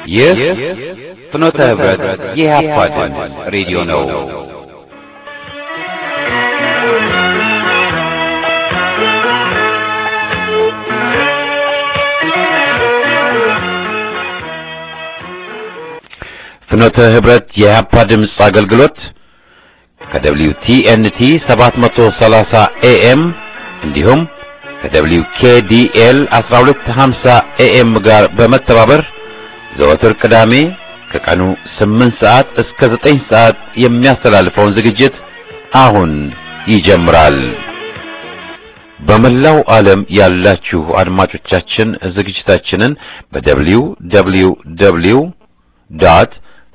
ይህ ፍኖተ ህብረት የኢህአፓ ድምፅ ሬዲዮ ነው። ፍኖተ ህብረት የኢህአፓ ድምፅ አገልግሎት ከደብሊው ቲኤንቲ 730 ኤኤም እንዲሁም ከደብሊው ኬዲኤል 1250 ኤኤም ጋር በመተባበር ዘወትር ቅዳሜ ከቀኑ 8 ሰዓት እስከ 9 ሰዓት የሚያስተላልፈውን ዝግጅት አሁን ይጀምራል። በመላው ዓለም ያላችሁ አድማጮቻችን ዝግጅታችንን በደብሊው ደብሊው ደብሊው ዶት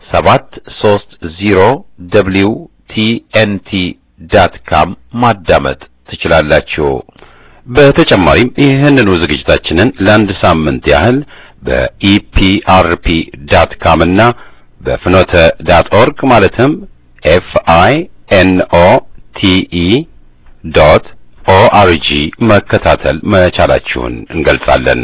730 ደብሊው ቲኤንቲ ዳት ካም ማዳመጥ ትችላላችሁ። በተጨማሪም ይህንኑ ዝግጅታችንን ለአንድ ሳምንት ያህል በኢፒአርፒ ዳት ካም እና በፍኖተ ዳት ኦርግ ማለትም ኤፍ አይ ኤን ኦ ቲ ኢ ዶት ኦአርጂ መከታተል መቻላችሁን እንገልጻለን።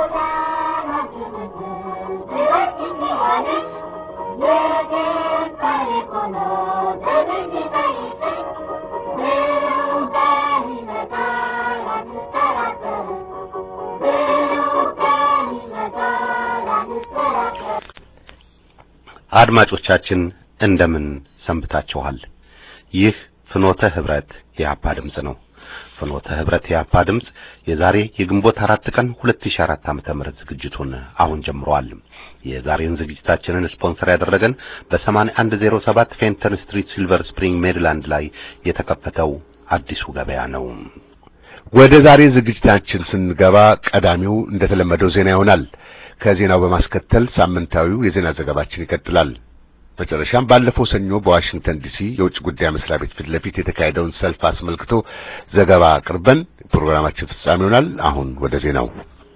አድማጮቻችን እንደምን ሰንብታችኋል? ይህ ፍኖተ ህብረት የአፓ ድምጽ ነው። ፍኖተ ህብረት የአፓ ድምጽ የዛሬ የግንቦት አራት ቀን 2004 ዓመተ ምህረት ዝግጅቱን አሁን ጀምሯል። የዛሬውን ዝግጅታችንን ስፖንሰር ያደረገን በ8107 ፌንተን ስትሪት ሲልቨር ስፕሪንግ ሜሪላንድ ላይ የተከፈተው አዲሱ ገበያ ነው። ወደ ዛሬ ዝግጅታችን ስንገባ ቀዳሚው እንደተለመደው ዜና ይሆናል። ከዜናው በማስከተል ሳምንታዊው የዜና ዘገባችን ይቀጥላል። መጨረሻም ባለፈው ሰኞ በዋሽንግተን ዲሲ የውጭ ጉዳይ መስሪያ ቤት ፊት ለፊት የተካሄደውን ሰልፍ አስመልክቶ ዘገባ አቅርበን ፕሮግራማችን ፍጻሜ ይሆናል። አሁን ወደ ዜናው።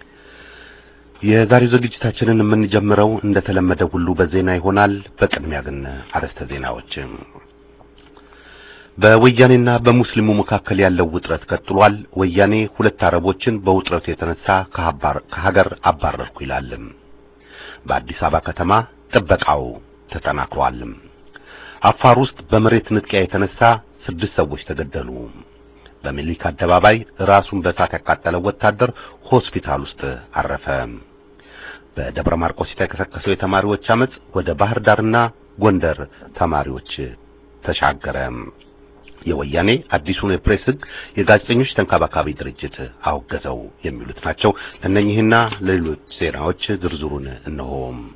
የዛሬው ዝግጅታችንን የምንጀምረው እንደተለመደ ሁሉ በዜና ይሆናል። በቅድሚያ ግን አርዕስተ ዜናዎች። በወያኔና በሙስሊሙ መካከል ያለው ውጥረት ቀጥሏል። ወያኔ ሁለት አረቦችን በውጥረቱ የተነሳ ከሀገር አባረርኩ ይላል። በአዲስ አበባ ከተማ ጥበቃው ተጠናክሯል። አፋር ውስጥ በመሬት ንጥቂያ የተነሳ ስድስት ሰዎች ተገደሉ። በሚኒልክ አደባባይ ራሱን በእሳት ያቃጠለው ወታደር ሆስፒታል ውስጥ አረፈ። በደብረ ማርቆስ የተቀሰቀሰው የተማሪዎች አመጽ ወደ ባህር ዳርና ጎንደር ተማሪዎች ተሻገረ። የወያኔ አዲሱን የፕሬስ ሕግ የጋዜጠኞች ተንከባካቢ ድርጅት አወገዘው። የሚሉት ናቸው። ለእነኚህና ለሌሎች ዜናዎች ዝርዝሩን እነሆ።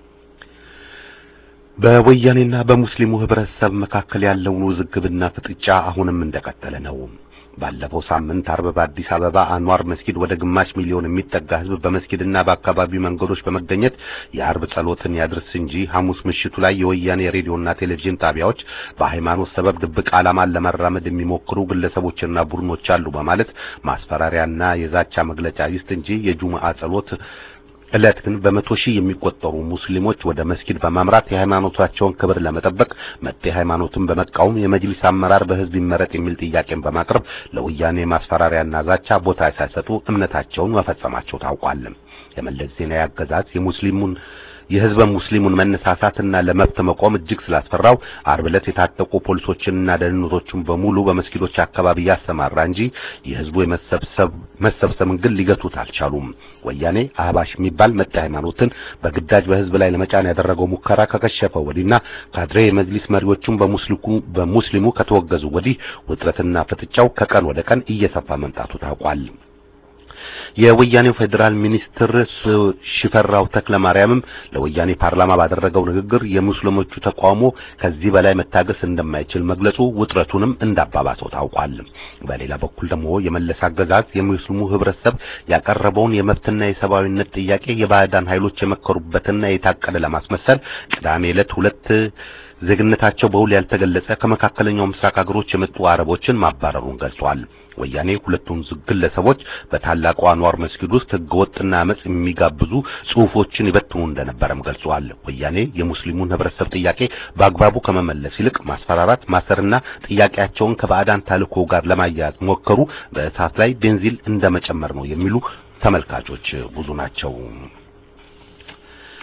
በወያኔና በሙስሊሙ ህብረተሰብ መካከል ያለውን ውዝግብና ፍጥጫ አሁንም እንደቀጠለ ነው። ባለፈው ሳምንት አርብ በአዲስ አበባ አንዋር መስጊድ ወደ ግማሽ ሚሊዮን የሚጠጋ ህዝብ በመስጊድና በአካባቢው መንገዶች በመገኘት የአርብ ጸሎትን ያድርስ እንጂ ሐሙስ ምሽቱ ላይ የወያኔ ሬዲዮና ቴሌቪዥን ጣቢያዎች በሃይማኖት ሰበብ ድብቅ ዓላማን ለመራመድ የሚሞክሩ ግለሰቦችና ቡድኖች አሉ በማለት ማስፈራሪያና የዛቻ መግለጫ ይስጥ እንጂ የጁምዓ ጸሎት ዕለት ግን በመቶ ሺህ የሚቆጠሩ ሙስሊሞች ወደ መስጊድ በማምራት የሃይማኖታቸውን ክብር ለመጠበቅ መጤ ሃይማኖትን በመቃወም የመጅሊስ አመራር በህዝብ ይመረጥ የሚል ጥያቄን በማቅረብ ለወያኔ ማስፈራሪያና ዛቻ ቦታ ሳይሰጡ እምነታቸውን መፈጸማቸው ታውቋል። የመለስ ዜናዊ አገዛዝ የሙስሊሙን የህዝበ ሙስሊሙን መነሳሳትና ለመብት መቆም እጅግ ስላስፈራው አርብ ዕለት የታጠቁ ፖሊሶችንና ደህንነቶቹን በሙሉ በመስጊዶች አካባቢ ያሰማራ እንጂ የህዝቡ የመሰብሰብ መሰብሰብን ግን ሊገቱት አልቻሉም። ወያኔ አህባሽ የሚባል መጤ ሃይማኖትን በግዳጅ በህዝብ ላይ ለመጫን ያደረገው ሙከራ ከከሸፈ ወዲህና ካድሬ የመጅሊስ መሪዎቹን በሙስሊሙ በሙስሊሙ ከተወገዙ ወዲህ ውጥረትና ፍጥጫው ከቀን ወደ ቀን እየሰፋ መምጣቱ ታውቋል። የወያኔው ፌዴራል ሚኒስትር ሽፈራው ተክለ ማርያምም ለወያኔ ፓርላማ ባደረገው ንግግር የሙስሊሞቹ ተቃውሞ ከዚህ በላይ መታገስ እንደማይችል መግለጹ ውጥረቱንም እንዳባባሰው ታውቋል። በሌላ በኩል ደግሞ የመለስ አገዛዝ የሙስሊሙ ህብረተሰብ ያቀረበውን የመብትና የሰብአዊነት ጥያቄ የባዕዳን ኃይሎች የመከሩበትና የታቀደ ለማስመሰል ቅዳሜ ዕለት ሁለት ዜግነታቸው በውል ያልተገለጸ ከመካከለኛው ምስራቅ ሀገሮች የመጡ አረቦችን ማባረሩን ገልጿል። ወያኔ ሁለቱን ግለሰቦች በታላቁ አንዋር መስጊድ ውስጥ ህገወጥና አመጽ የሚጋብዙ ጽሑፎችን ይበትኑ እንደነበረም ገልጿል። ወያኔ የሙስሊሙን ህብረተሰብ ጥያቄ በአግባቡ ከመመለስ ይልቅ ማስፈራራት፣ ማሰርና ጥያቄያቸውን ከባዕዳን ተልዕኮ ጋር ለማያያዝ ሞከሩ በእሳት ላይ ቤንዚል እንደመጨመር ነው የሚሉ ተመልካቾች ብዙ ናቸው።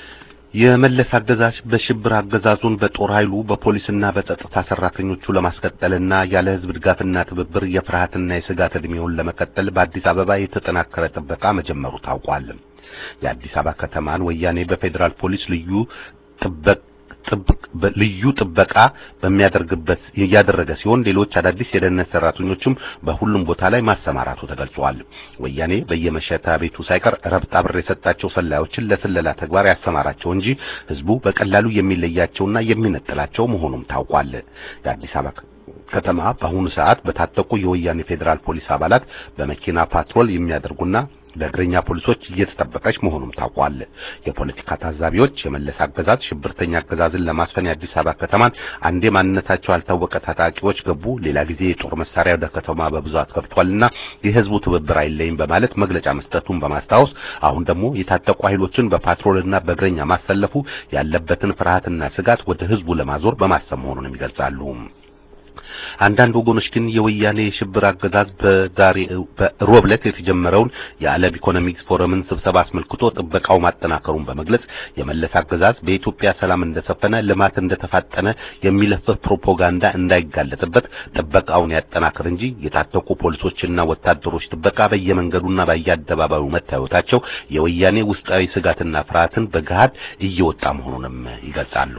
የመለስ አገዛዝ በሽብር አገዛዙን በጦር ኃይሉ በፖሊስና በጸጥታ ሰራተኞቹ ለማስቀጠልና ያለ ሕዝብ ድጋፍና ትብብር የፍርሃትና የስጋት ዕድሜውን ለመቀጠል በአዲስ አበባ የተጠናከረ ጥበቃ መጀመሩ ታውቋል። የአዲስ አበባ ከተማን ወያኔ በፌዴራል ፖሊስ ልዩ ጥበቃ ልዩ ጥበቃ በሚያደርግበት እያደረገ ሲሆን ሌሎች አዳዲስ የደህንነት ሰራተኞችም በሁሉም ቦታ ላይ ማሰማራቱ ተገልጿል። ወያኔ በየመሸታ ቤቱ ሳይቀር ረብጣ ብር የሰጣቸው ሰላዮችን ለስለላ ተግባር ያሰማራቸው እንጂ ህዝቡ በቀላሉ የሚለያቸውና የሚነጥላቸው መሆኑም ታውቋል። የአዲስ አበባ ከተማ በአሁኑ ሰዓት በታጠቁ የወያኔ ፌዴራል ፖሊስ አባላት በመኪና ፓትሮል የሚያደርጉና በእግረኛ ፖሊሶች እየተጠበቀች መሆኑም ታውቋል። የፖለቲካ ታዛቢዎች የመለስ አገዛዝ ሽብርተኛ አገዛዝን ለማስፈን የአዲስ አበባ ከተማን አንዴ ማንነታቸው ያልታወቀ ታጣቂዎች ገቡ፣ ሌላ ጊዜ የጦር መሳሪያ ወደ ከተማ በብዛት ገብቷልና የህዝቡ ትብብር አይለይም በማለት መግለጫ መስጠቱን በማስታወስ አሁን ደግሞ የታጠቁ ኃይሎችን በፓትሮልና በእግረኛ ማሰለፉ ያለበትን ፍርሃትና ስጋት ወደ ህዝቡ ለማዞር በማሰብ መሆኑንም ይገልጻሉ። አንዳንድ ወገኖች ግን የወያኔ የሽብር አገዛዝ በዛሬ በሮብ ዕለት የተጀመረውን የዓለም ኢኮኖሚክስ ፎረምን ስብሰባ አስመልክቶ ጥበቃው ማጠናከሩን በመግለጽ የመለስ አገዛዝ በኢትዮጵያ ሰላም እንደሰፈነ፣ ልማት እንደተፋጠነ የሚለፍፍ ፕሮፓጋንዳ እንዳይጋለጥበት ጥበቃውን ያጠናክር እንጂ የታጠቁ ፖሊሶችና ወታደሮች ጥበቃ በየመንገዱና በየአደባባዩ መታየታቸው የወያኔ ውስጣዊ ስጋትና ፍርሃትን በገሃድ እየወጣ መሆኑንም ይገልጻሉ።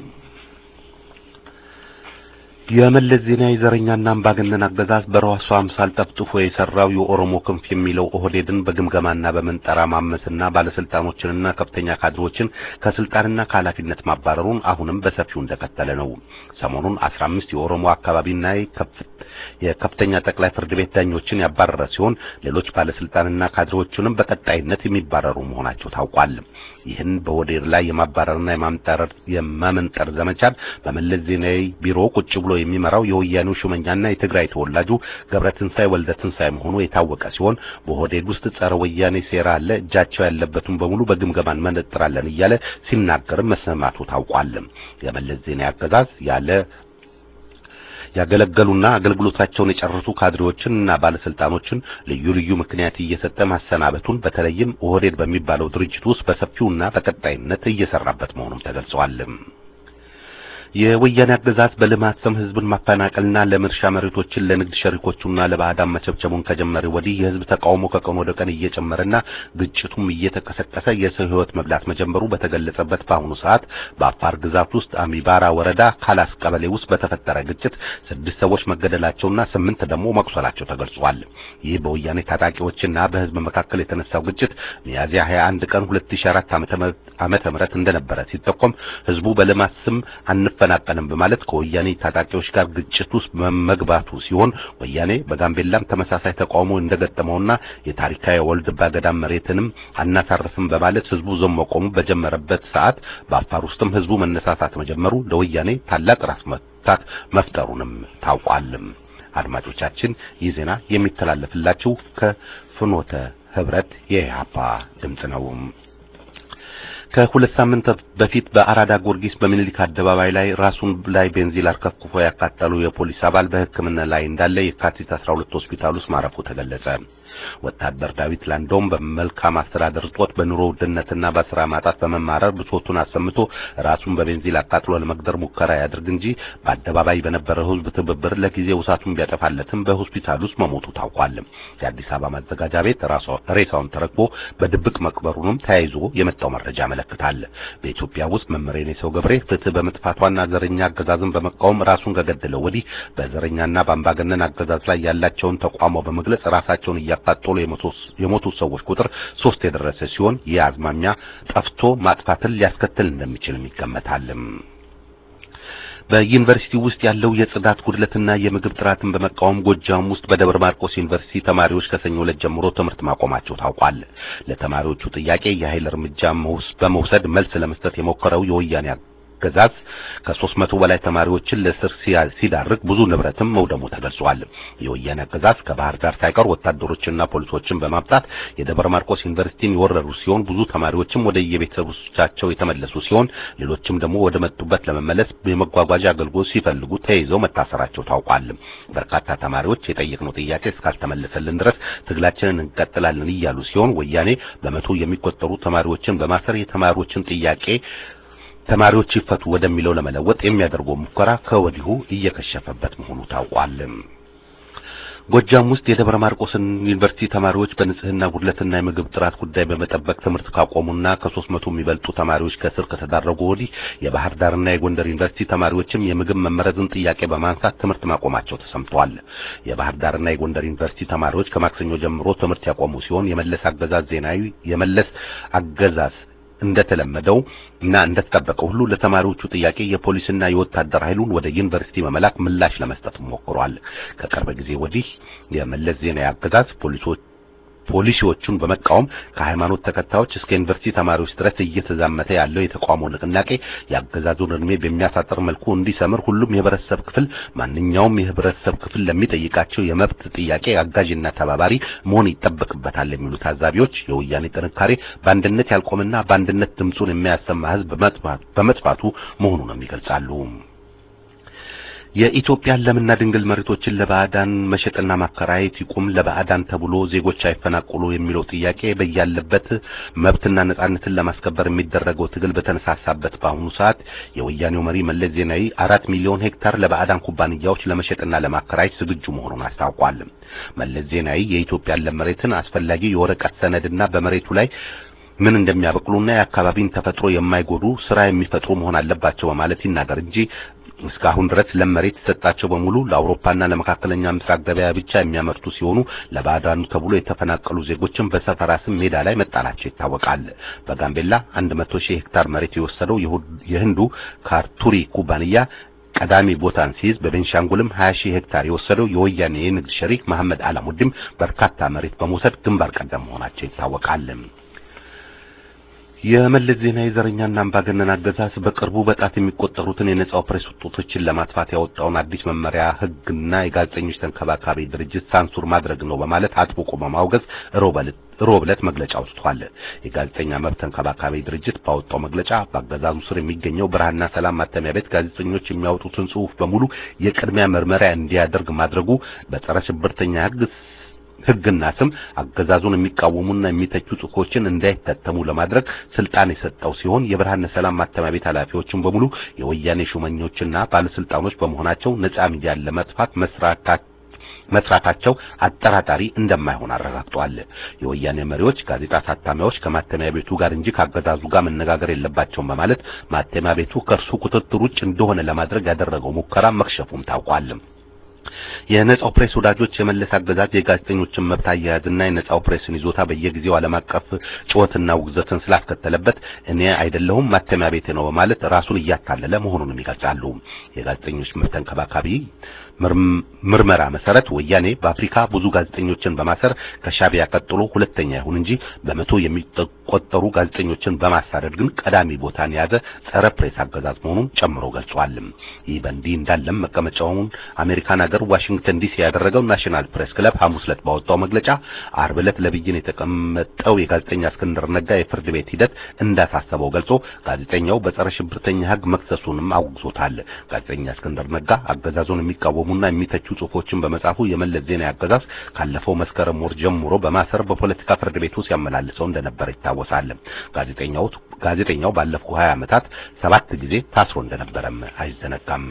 የመለስ ዜናዊ ዘረኛና አምባገነን አገዛዝ በራሱ አምሳል ጠፍጥፎ የሰራው የኦሮሞ ክንፍ የሚለው ኦህዴድን በግምገማና በመንጠራ ማመስና ባለስልጣኖችንና ከፍተኛ ካድሮችን ከስልጣንና ከኃላፊነት ማባረሩን አሁንም በሰፊው እንደቀጠለ ነው። ሰሞኑን 15 የኦሮሞ አካባቢና የከፍተኛ ጠቅላይ ፍርድ ቤት ዳኞችን ያባረረ ሲሆን ሌሎች ባለስልጣንና ካድሮችንም በቀጣይነት የሚባረሩ መሆናቸው ታውቋል። ይህን በኦህዴድ ላይ የማባረርና የማምጠር የማመንጠር ዘመቻን በመለስ ዜናዊ ቢሮ ቁጭ ብሎ የሚመራው የወያኔው ሹመኛና የትግራይ ተወላጁ ገብረትንሳይ ወልደ ትንሳኤ መሆኑ የታወቀ ሲሆን በኦህዴድ ውስጥ ጸረ ወያኔ ሴራ አለ፣ እጃቸው ያለበትን በሙሉ በግምገማን መነጥራለን እያለ ሲናገርም መሰማቱ ታውቋል። የመለስ ዜናዊ አገዛዝ ያለ ያገለገሉና አገልግሎታቸውን የጨረሱ ካድሬዎችን እና ባለስልጣኖችን ልዩ ልዩ ምክንያት እየሰጠ ማሰናበቱን በተለይም ኦህዴድ በሚባለው ድርጅት ውስጥ በሰፊውና በቀጣይነት እየሰራበት መሆኑም ተገልጿል። የወያኔ አገዛዝ በልማት ስም ህዝብን ማፈናቀልና ለምርሻ መሬቶችን ለንግድ ሸሪኮቹና ለባዕዳን መቸብቸቡን ከጀመረ ወዲህ የህዝብ ተቃውሞ ከቀን ወደ ቀን እየጨመረና ግጭቱም እየተቀሰቀሰ የሰው ህይወት መብላት መጀመሩ በተገለጸበት በአሁኑ ሰዓት በአፋር ግዛት ውስጥ አሚባራ ወረዳ ካላስ ቀበሌ ውስጥ በተፈጠረ ግጭት ስድስት ሰዎች መገደላቸውና ስምንት ደግሞ መቁሰላቸው ተገልጿል። ይህ በወያኔ ታጣቂዎችና በህዝብ መካከል የተነሳው ግጭት ሚያዝያ 21 ቀን 2004 ዓመተ ምህረት እንደነበረ ሲጠቆም ህዝቡ በልማት ስም አንፈናቀልም በማለት ከወያኔ ታጣቂዎች ጋር ግጭት ውስጥ መግባቱ ሲሆን ወያኔ በጋምቤላም ተመሳሳይ ተቃውሞ እንደገጠመውና የታሪካዊ ወልድባ ገዳም መሬትንም አናሳርፍም በማለት ህዝቡ ዞም መቆሙ በጀመረበት ሰዓት በአፋር ውስጥም ህዝቡ መነሳሳት መጀመሩ ለወያኔ ታላቅ ራስ መታት መፍጠሩንም ታውቋል። አድማጮቻችን ይህ ዜና የሚተላለፍላችሁ ከፍኖተ ህብረት የኢህአፓ ድምጽ ነው። ከሁለት ሳምንት በፊት በአራዳ ጊዮርጊስ በሚኒሊክ አደባባይ ላይ ራሱን ላይ ቤንዚል አርከፍክፎ ያቃጠሉ የፖሊስ አባል በሕክምና ላይ እንዳለ የካቲት 12 ሆስፒታል ውስጥ ማረፉ ተገለጸ። ወታደር ዳዊት ላንዶም በመልካም አስተዳደር እጦት በኑሮ ውድነትና በስራ ማጣት በመማረር ብሶቱን አሰምቶ ራሱን በቤንዚል አቃጥሎ ለመግደር ሙከራ ያድርግ እንጂ በአደባባይ በነበረው ህዝብ ትብብር ለጊዜው እሳቱን ቢያጠፋለትም በሆስፒታል ውስጥ መሞቱ ታውቋል። የአዲስ አበባ ማዘጋጃ ቤት ሬሳውን ተረክቦ በድብቅ መቅበሩንም ተያይዞ የመጣው መረጃ ያመለክታል። በኢትዮጵያ ውስጥ መምህር የኔሰው ገብሬ ፍትህ በመጥፋቷና ዘረኛ አገዛዝን በመቃወም ራሱን ከገደለው ወዲህ በዘረኛና በአምባገነን አገዛዝ ላይ ያላቸውን ተቋሞ በመግለጽ ራሳቸውን እያቃጠሉ የሞቱ ሰዎች ቁጥር ሶስት የደረሰ ሲሆን ይህ አዝማሚያ ጠፍቶ ማጥፋትን ሊያስከትል እንደሚችልም ይገመታል። በዩኒቨርሲቲ ውስጥ ያለው የጽዳት ጉድለትና የምግብ ጥራትን በመቃወም ጎጃም ውስጥ በደብረ ማርቆስ ዩኒቨርሲቲ ተማሪዎች ከሰኞ ዕለት ጀምሮ ትምህርት ማቆማቸው ታውቋል። ለተማሪዎቹ ጥያቄ የኃይል እርምጃ በመውሰድ መልስ ለመስጠት የሞከረው የወያኔ አገዛዝ ከሦስት መቶ በላይ ተማሪዎችን ለእስር ሲዳርግ ብዙ ንብረትም መውደሙ ተገልጿል። የወያኔ አገዛዝ ከባህር ዳር ሳይቀር ወታደሮችና ፖሊሶችን በማምጣት የደብረ ማርቆስ ዩኒቨርሲቲን የወረሩ ሲሆን ብዙ ተማሪዎችም ወደ የቤተሰቦቻቸው የተመለሱ ሲሆን ሌሎችም ደግሞ ወደ መጡበት ለመመለስ የመጓጓዣ አገልግሎት ሲፈልጉ ተይዘው መታሰራቸው ታውቋል። በርካታ ተማሪዎች የጠየቅነው ጥያቄ እስካልተመለሰልን ድረስ ትግላችንን እንቀጥላለን እያሉ ሲሆን ወያኔ በመቶ የሚቆጠሩ ተማሪዎችን በማሰር የተማሪዎችን ጥያቄ ተማሪዎች ይፈቱ ወደሚለው ለመለወጥ የሚያደርገው ሙከራ ከወዲሁ እየከሸፈበት መሆኑ ታውቋል። ጎጃም ውስጥ የደብረ ማርቆስን ዩኒቨርሲቲ ተማሪዎች በንጽህና ጉድለትና የምግብ ጥራት ጉዳይ በመጠበቅ ትምህርት ካቆሙና ከሦስት መቶ የሚበልጡ ተማሪዎች ከእስር ከተዳረጉ ወዲህ የባህር ዳርና የጎንደር ዩኒቨርሲቲ ተማሪዎችም የምግብ መመረዝን ጥያቄ በማንሳት ትምህርት ማቆማቸው ተሰምቷል። የባህር ዳርና የጎንደር ዩኒቨርሲቲ ተማሪዎች ከማክሰኞ ጀምሮ ትምህርት ያቆሙ ሲሆን የመለስ አገዛዝ ዜናዊ የመለስ አገዛዝ እንደተለመደው እና እንደተጠበቀው ሁሉ ለተማሪዎቹ ጥያቄ የፖሊስና የወታደር ኃይሉን ወደ ዩኒቨርሲቲ በመላክ ምላሽ ለመስጠት ሞክሯል። ከቅርብ ጊዜ ወዲህ የመለስ ዜናዊ አገዛዝ ፖሊሶች ፖሊሲዎቹን በመቃወም ከሃይማኖት ተከታዮች እስከ ዩኒቨርሲቲ ተማሪዎች ድረስ እየተዛመተ ያለው የተቃውሞ ንቅናቄ የአገዛዙን እድሜ በሚያሳጥር መልኩ እንዲሰምር ሁሉም የህብረተሰብ ክፍል ማንኛውም የህብረተሰብ ክፍል ለሚጠይቃቸው የመብት ጥያቄ አጋዥና ተባባሪ መሆን ይጠበቅበታል የሚሉ ታዛቢዎች የወያኔ ጥንካሬ በአንድነት ያልቆምና በአንድነት ድምፁን የሚያሰማ ህዝብ በመጥፋቱ መሆኑንም ይገልጻሉ። የኢትዮጵያን ለምና ድንግል መሬቶችን ለባዕዳን መሸጥና ማከራየት ይቁም፣ ለባዕዳን ተብሎ ዜጎች አይፈናቀሉ የሚለው ጥያቄ በያለበት መብትና ነጻነትን ለማስከበር የሚደረገው ትግል በተነሳሳበት በአሁኑ ሰዓት የወያኔው መሪ መለስ ዜናዊ አራት ሚሊዮን ሄክታር ለባዕዳን ኩባንያዎች ለመሸጥና ለማከራየት ዝግጁ መሆኑን አስታውቋል። መለስ ዜናዊ የኢትዮጵያን ለም መሬትን አስፈላጊ የወረቀት ሰነድና በመሬቱ ላይ ምን እንደሚያበቅሉና የአካባቢን ተፈጥሮ የማይጎዱ ስራ የሚፈጥሩ መሆን አለባቸው በማለት ይናገር እንጂ እስካሁን ድረስ ለም መሬት የተሰጣቸው በሙሉ ለአውሮፓና ለመካከለኛ ምስራቅ ገበያ ብቻ የሚያመርቱ ሲሆኑ ለባዕዳኑ ተብሎ የተፈናቀሉ ዜጎችን በሰፈራ ስም ሜዳ ላይ መጣላቸው ይታወቃል። በጋምቤላ 100 ሺህ ሄክታር መሬት የወሰደው የህንዱ ካርቱሪ ኩባንያ ቀዳሚ ቦታን ሲይዝ በቤንሻንጉልም 20 ሺህ ሄክታር የወሰደው የወያኔ የንግድ ሸሪክ መሐመድ አላሙዲም በርካታ መሬት በመውሰድ ግንባር ቀደም መሆናቸው ይታወቃል። የመለስ ዜናዊ ዘረኛና አምባገነን አገዛዝ በቅርቡ በጣት የሚቆጠሩትን የነጻው ፕሬስ ውጤቶችን ለማጥፋት ያወጣውን አዲስ መመሪያ ህግና የጋዜጠኞች ተንከባካቢ ድርጅት ሳንሱር ማድረግ ነው በማለት አጥብቆ በማውገዝ ሮብ ዕለት መግለጫ አውጥቷል። የጋዜጠኛ መብት ተንከባካቢ ድርጅት ባወጣው መግለጫ በአገዛዙ ስር የሚገኘው ብርሃንና ሰላም ማተሚያ ቤት ጋዜጠኞች የሚያወጡትን ጽሑፍ በሙሉ የቅድሚያ ምርመራ እንዲያደርግ ማድረጉ በጸረ ሽብርተኛ ህግ ህግና ስም አገዛዙን የሚቃወሙና የሚተቹ ጽሑፎችን እንዳይታተሙ ለማድረግ ስልጣን የሰጠው ሲሆን የብርሃንና ሰላም ማተሚያ ቤት ኃላፊዎችን በሙሉ የወያኔ ሹመኞችና ባለስልጣኖች በመሆናቸው ነጻ ሚዲያን ለመጥፋት መስራታቸው መስራታቸው አጠራጣሪ እንደማይሆን አረጋግጠዋል። የወያኔ መሪዎች ጋዜጣ አሳታሚዎች ከማተሚያ ቤቱ ጋር እንጂ ካገዛዙ ጋር መነጋገር የለባቸውም በማለት ማተሚያ ቤቱ ከእርሱ ቁጥጥር ውጭ እንደሆነ ለማድረግ ያደረገው ሙከራ መክሸፉም ታውቋል። የነጻው ፕሬስ ወዳጆች የመለስ አገዛዝ የጋዜጠኞችን መብት አያያዝና የነጻው ፕሬስን ይዞታ በየጊዜው ዓለም አቀፍ ጩኸትና ውግዘትን ስላስከተለበት እኔ አይደለሁም ማተሚያ ቤት ነው በማለት ራሱን እያታለለ መሆኑንም ይገልጻሉ። የጋዜጠኞች መብት ተንከባካቢ ምርመራ መሰረት ወያኔ በአፍሪካ ብዙ ጋዜጠኞችን በማሰር ከሻቢያ ቀጥሎ ሁለተኛ ይሁን እንጂ በመቶ የሚቆጠሩ ጋዜጠኞችን በማሳደድ ግን ቀዳሚ ቦታን የያዘ ጸረ ፕሬስ አገዛዝ መሆኑን ጨምሮ ገልጿል። ይህ በእንዲህ እንዳለም መቀመጫውን አሜሪካን ሀገር ዋሽንግተን ዲሲ ያደረገው ናሽናል ፕሬስ ክለብ ሐሙስ ዕለት ባወጣው መግለጫ አርብ ዕለት ለብይን የተቀመጠው የጋዜጠኛ እስክንድር ነጋ የፍርድ ቤት ሂደት እንዳሳሰበው ገልጾ ጋዜጠኛው በጸረ ሽብርተኛ ሕግ መክሰሱንም አውግዞታል። ጋዜጠኛ እስክንድር ነጋ አገዛዙን የሚቃወሙና የሚተቹ ጽሑፎችን በመጻፉ የመለስ ዜናዊ አገዛዝ ካለፈው መስከረም ወር ጀምሮ በማሰር በፖለቲካ ፍርድ ቤቱ ሲያመላልሰው እንደነበረ ይታወሳል። ጋዜጠኛው ጋዜጠኛው ባለፉት 20 ዓመታት ሰባት ጊዜ ታስሮ እንደነበረም አይዘነጋም።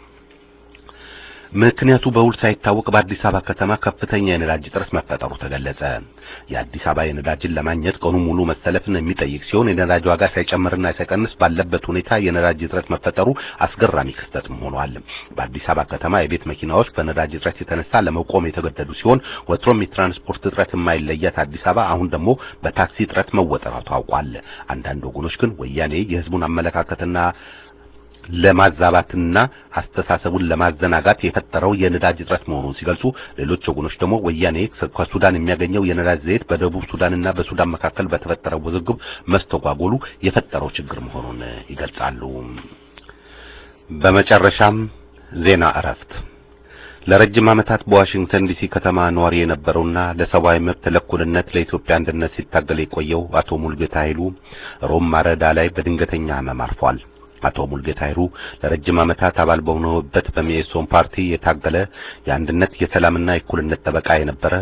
ምክንያቱ በውል ሳይታወቅ በአዲስ አበባ ከተማ ከፍተኛ የነዳጅ እጥረት መፈጠሩ ተገለጸ። የአዲስ አበባ የነዳጅን ለማግኘት ቀኑ ሙሉ መሰለፍን የሚጠይቅ ሲሆን የነዳጅ ዋጋ ሳይጨምርና ሳይቀንስ ባለበት ሁኔታ የነዳጅ እጥረት መፈጠሩ አስገራሚ ክስተትም ሆኗል። በአዲስ አበባ ከተማ የቤት መኪናዎች በነዳጅ እጥረት የተነሳ ለመቆም የተገደዱ ሲሆን ወትሮም የትራንስፖርት እጥረት የማይለያት አዲስ አበባ አሁን ደግሞ በታክሲ እጥረት መወጠሯ ታውቋል። አንዳንድ ወገኖች ግን ወያኔ የሕዝቡን አመለካከትና ለማዛባትና አስተሳሰቡን ለማዘናጋት የፈጠረው የነዳጅ እጥረት መሆኑን ሲገልጹ፣ ሌሎች ወገኖች ደግሞ ወያኔ ከሱዳን የሚያገኘው የነዳጅ ዘይት በደቡብ ሱዳንና በሱዳን መካከል በተፈጠረው ውዝግብ መስተጓጎሉ የፈጠረው ችግር መሆኑን ይገልጻሉ። በመጨረሻም ዜና እረፍት። ለረጅም ዓመታት በዋሽንግተን ዲሲ ከተማ ነዋሪ የነበረውና ለሰብአዊ መብት ለእኩልነት ለኢትዮጵያ አንድነት ሲታገል የቆየው አቶ ሙልጌታ ኃይሉ ሮም ማረዳ ላይ በድንገተኛ ሕመም አርፏል። አቶ ሙልጌታ ኃይሉ ለረጅም ዓመታት አባል በሆነበት በሚኤሶን ፓርቲ የታገለ የአንድነት የሰላምና የእኩልነት ጠበቃ የነበረ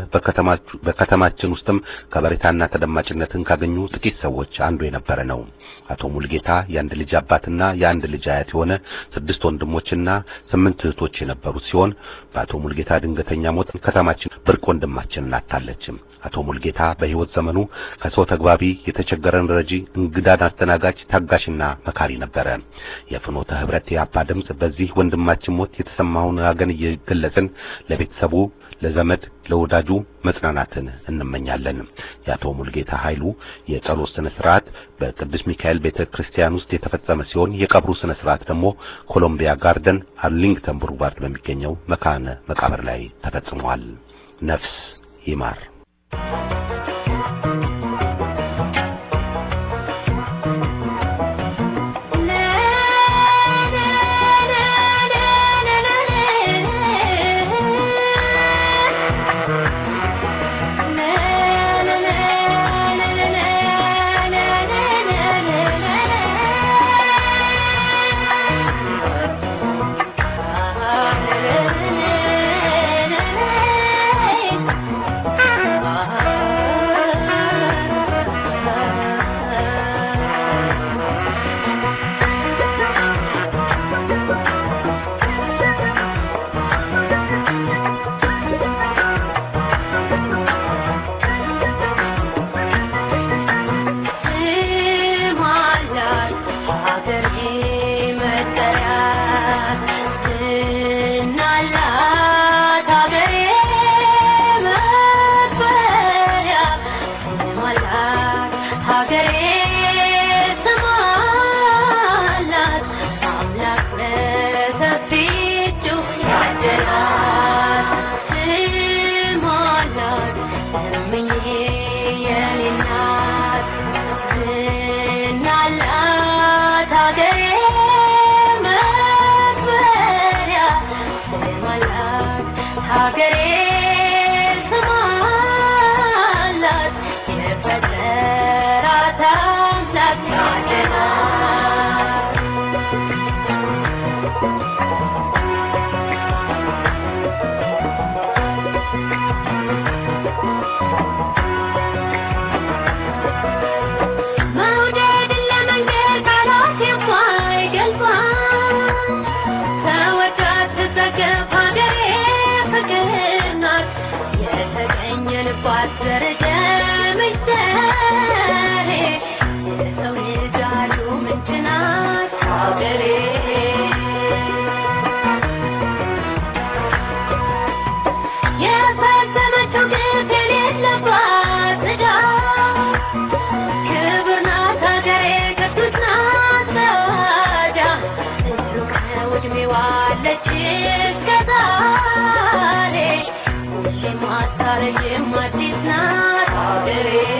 በከተማችን ውስጥም ከበሬታና ተደማጭነትን ካገኙ ጥቂት ሰዎች አንዱ የነበረ ነው። አቶ ሙልጌታ የአንድ ልጅ አባትና የአንድ ልጅ አያት የሆነ ስድስት ወንድሞችና ስምንት እህቶች የነበሩት ሲሆን በአቶ ሙልጌታ ድንገተኛ ሞት ከተማችን ብርቅ ወንድማችንን አጣለችም። አቶ ሙልጌታ በሕይወት ዘመኑ ከሰው ተግባቢ፣ የተቸገረን ረጂ፣ እንግዳን አስተናጋጅ፣ ታጋሽና መካሪ ነበረ። የፍኖተ ህብረት የአባ ድምፅ በዚህ ወንድማችን ሞት የተሰማውን ሀዘን እየገለጽን ለቤተሰቡ ለዘመድ ለወዳጁ መጽናናትን እንመኛለን። የአቶ ሙልጌታ ኃይሉ የጸሎት ስነ ስርዓት በቅዱስ ሚካኤል ቤተ ክርስቲያን ውስጥ የተፈጸመ ሲሆን የቀብሩ ስነ ስርዓት ደግሞ ኮሎምቢያ ጋርደን አርሊንግተን ቡልቫርድ በሚገኘው መካነ መቃብር ላይ ተፈጽሟል። ነፍስ ይማር።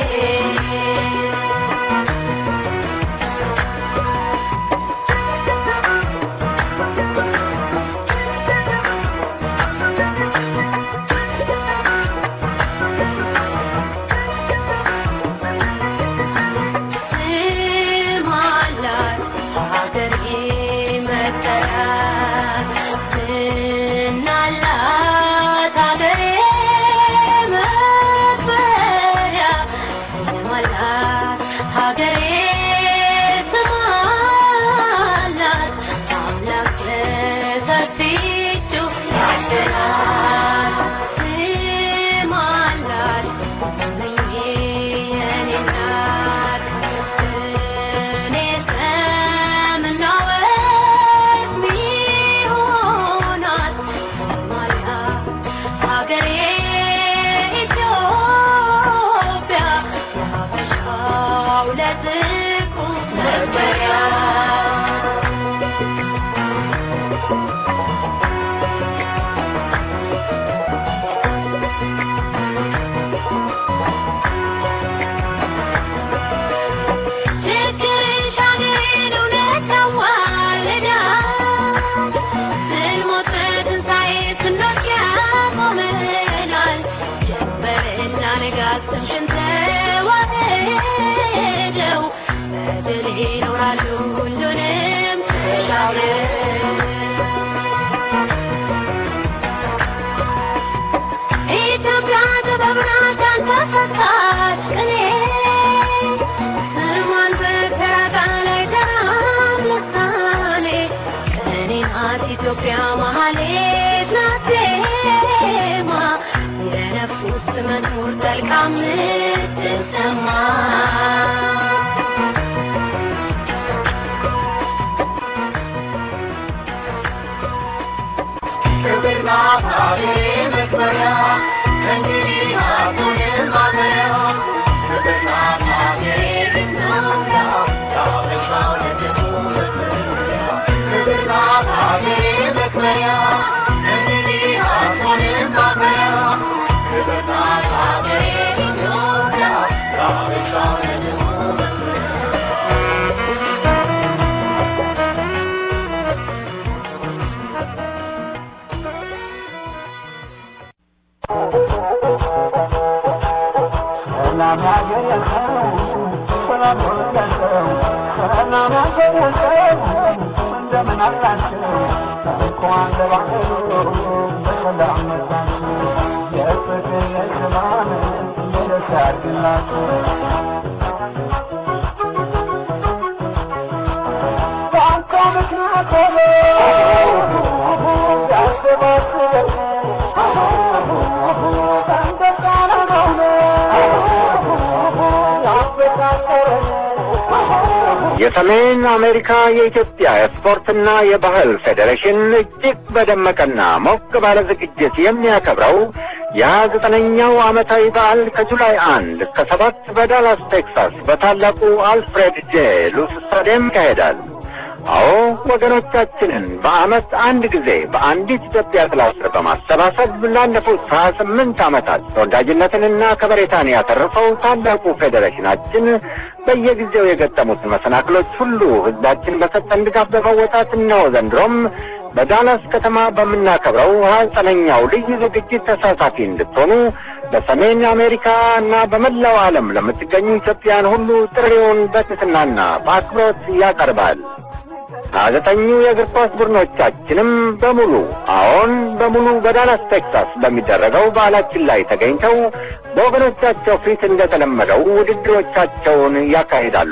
Thank you. የኢትዮጵያ መሀሌት ናት ዜማ እንደ ነፍስ ውስጥ መኖር ጠልቃ የምትሰማ የሰሜን አሜሪካ የኢትዮጵያ የስፖርትና የባህል ፌዴሬሽን እጅግ በደመቀና ሞቅ ባለ ዝግጅት የሚያከብረው የሀያ ዘጠነኛው ዓመታዊ በዓል ከጁላይ አንድ እስከ ሰባት በዳላስ ቴክሳስ በታላቁ አልፍሬድ ጄ ሉስ ስታዲየም ይካሄዳል። አዎ ወገኖቻችንን በዓመት አንድ ጊዜ በአንዲት ኢትዮጵያ ጥላ ስር በማሰባሰብ ላለፉት ሀያ ስምንት ዓመታት ተወዳጅነትንና ከበሬታን ያተረፈው ታላቁ ፌዴሬሽናችን በየጊዜው የገጠሙትን መሰናክሎች ሁሉ ሕዝባችን በሰጠን ድጋፍ በመወጣት ነው ዘንድሮም በዳላስ ከተማ በምናከብረው ሀያ ዘጠነኛው ልዩ ዝግጅት ተሳታፊ እንድትሆኑ በሰሜን አሜሪካ እና በመላው ዓለም ለምትገኙ ኢትዮጵያን ሁሉ ጥሪውን በትህትናና በአክብሮት ያቀርባል። ሀያ ዘጠኙ የእግር ኳስ ቡድኖቻችንም በሙሉ አዎን በሙሉ በዳላስ ቴክሳስ በሚደረገው በዓላችን ላይ ተገኝተው በወገኖቻቸው ፊት እንደተለመደው ውድድሮቻቸውን ያካሂዳሉ።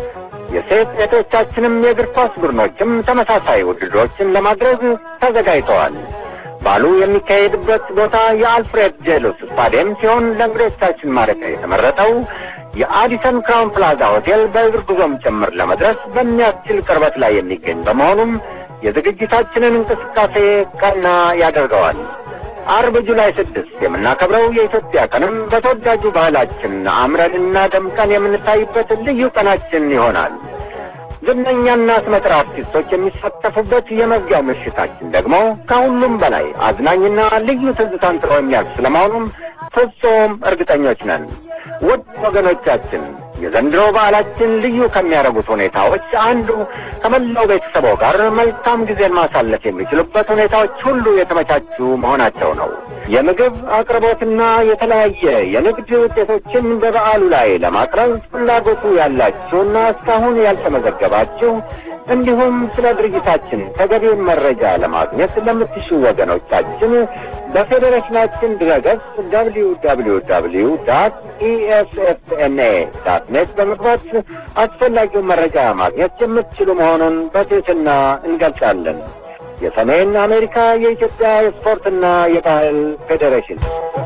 የሴት ሴቶቻችንም የእግር ኳስ ቡድኖችም ተመሳሳይ ውድድሮችን ለማድረግ ተዘጋጅተዋል። ባሉ የሚካሄድበት ቦታ የአልፍሬድ ጄሉስ ስታዲየም ሲሆን ለእንግዶቻችን ማረፊያ የተመረጠው የአዲሰን ክራውን ፕላዛ ሆቴል በእግር ጉዞም ጭምር ለመድረስ በሚያስችል ቅርበት ላይ የሚገኝ በመሆኑም የዝግጅታችንን እንቅስቃሴ ቀና ያደርገዋል። አርብ ጁላይ ስድስት የምናከብረው የኢትዮጵያ ቀንም በተወዳጁ ባህላችን አምረንና ደምቀን የምንታይበት ልዩ ቀናችን ይሆናል። ዝነኛና ስመጥር አርቲስቶች የሚሳተፉበት የመዝጊያው ምሽታችን ደግሞ ከሁሉም በላይ አዝናኝና ልዩ ትዝታን ጥሎ የሚያልፍ ስለመሆኑም ፍጹም እርግጠኞች ነን። ውድ ወገኖቻችን የዘንድሮ በዓላችን ልዩ ከሚያደርጉት ሁኔታዎች አንዱ ከመላው ቤተሰቦ ጋር መልካም ጊዜን ማሳለፍ የሚችሉበት ሁኔታዎች ሁሉ የተመቻቹ መሆናቸው ነው። የምግብ አቅርቦትና የተለያየ የንግድ ውጤቶችን በበዓሉ ላይ ለማቅረብ ፍላጎቱ ያላችሁና እስካሁን ያልተመዘገባችሁ እንዲሁም ስለ ድርጅታችን ተገቢውን መረጃ ለማግኘት ለምትሹ ወገኖቻችን በፌዴሬሽናችን ድረገጽ ደብሊው ደብሊው ደብሊው ዳት ኢኤስኤፍኤንኤ ዳት ኔት በመግባት አስፈላጊውን መረጃ ማግኘት የምትችሉ መሆኑን በትህትና እንገልጻለን። የሰሜን አሜሪካ የኢትዮጵያ የስፖርትና የባህል ፌዴሬሽን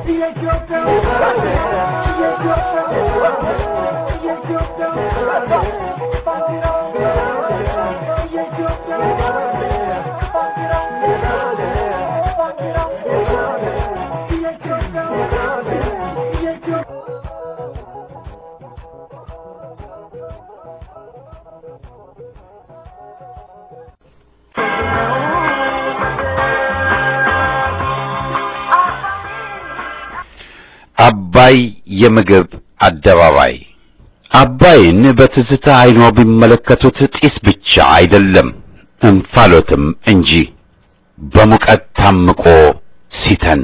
አባይ የምግብ አደባባይ አባይን በትዝታ አይኖ ቢመለከቱት ጢስ ብቻ አይደለም እንፋሎትም እንጂ በሙቀት ታምቆ ሲተን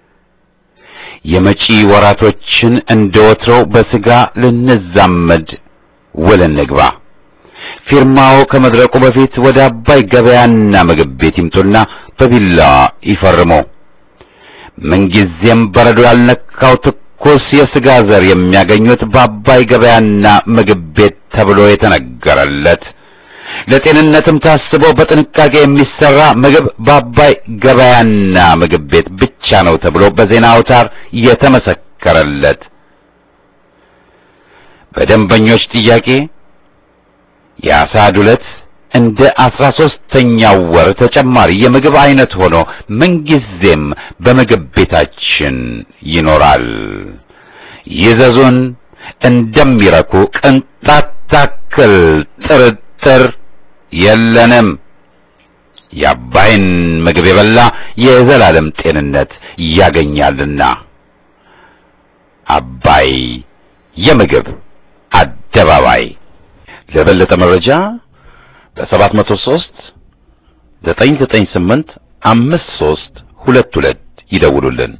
የመጪ ወራቶችን እንደ ወትሮው በስጋ ልንዛመድ ውል እንግባ። ፊርማው ከመድረቁ በፊት ወደ አባይ ገበያና ምግብ ቤት ይምጡና በቢላዋ ይፈርሙ። ምንጊዜም በረዶ ያልነካው ትኩስ የስጋ ዘር የሚያገኙት በአባይ ገበያና ምግብ ቤት ተብሎ የተነገረለት ለጤንነትም ታስቦ በጥንቃቄ የሚሰራ ምግብ በአባይ ገበያና ምግብ ቤት ብቻ ነው ተብሎ በዜና አውታር የተመሰከረለት በደንበኞች ጥያቄ የአሳ ዱለት እንደ አስራ ሦስተኛው ወር ተጨማሪ የምግብ አይነት ሆኖ ምንጊዜም በምግብ ቤታችን ይኖራል። ይዘዙን፣ እንደሚረኩ ቅንጣት ታክል ጥርጥር የለንም። የአባይን ምግብ የበላ የዘላለም ጤንነት ያገኛልና። አባይ የምግብ አደባባይ። ለበለጠ መረጃ በሰባት መቶ ሦስት ዘጠኝ ዘጠኝ ስምንት አምስት ሦስት ሁለት ሁለት ይደውሉልን።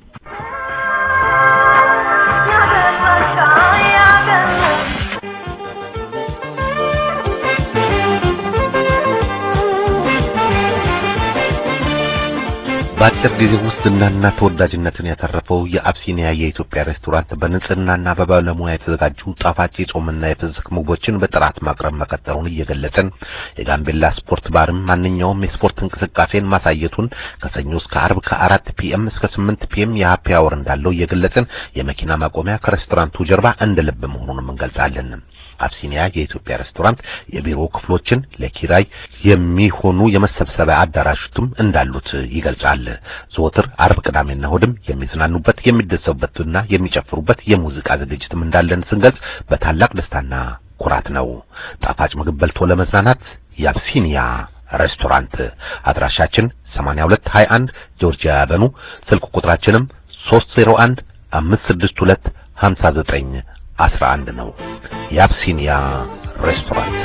በአጭር ጊዜ ውስጥ ዝናና ተወዳጅነትን ያተረፈው የአብሲኒያ የኢትዮጵያ ሬስቶራንት በንጽህናና በባለሙያ የተዘጋጁ ጣፋጭ የጾምና የፍስክ ምግቦችን በጥራት ማቅረብ መቀጠሉን እየገለጽን የጋምቤላ ስፖርት ባርም ማንኛውም የስፖርት እንቅስቃሴን ማሳየቱን ከሰኞ እስከ አርብ ከአራት ፒኤም እስከ ስምንት ፒኤም የሀፒ አወር እንዳለው እየገለጽን የመኪና ማቆሚያ ከሬስቶራንቱ ጀርባ እንደ ልብ መሆኑንም እንገልጻለን። አብሲኒያ የኢትዮጵያ ሬስቶራንት የቢሮ ክፍሎችን ለኪራይ የሚሆኑ የመሰብሰቢያ አዳራሾችም እንዳሉት ይገልጻል። ዘወትር አርብ፣ ቅዳሜና እሑድም የሚዝናኑበት የሚደሰቡበትና የሚጨፍሩበት የሙዚቃ ዝግጅትም እንዳለን ስንገልጽ በታላቅ ደስታና ኩራት ነው። ጣፋጭ ምግብ በልቶ ለመዝናናት የአብሲኒያ ሬስቶራንት አድራሻችን 8221 ጆርጂያ ያበኑ ስልክ ቁጥራችንም 301 562 59 11 ነው። የአብሲኒያ ሬስቶራንት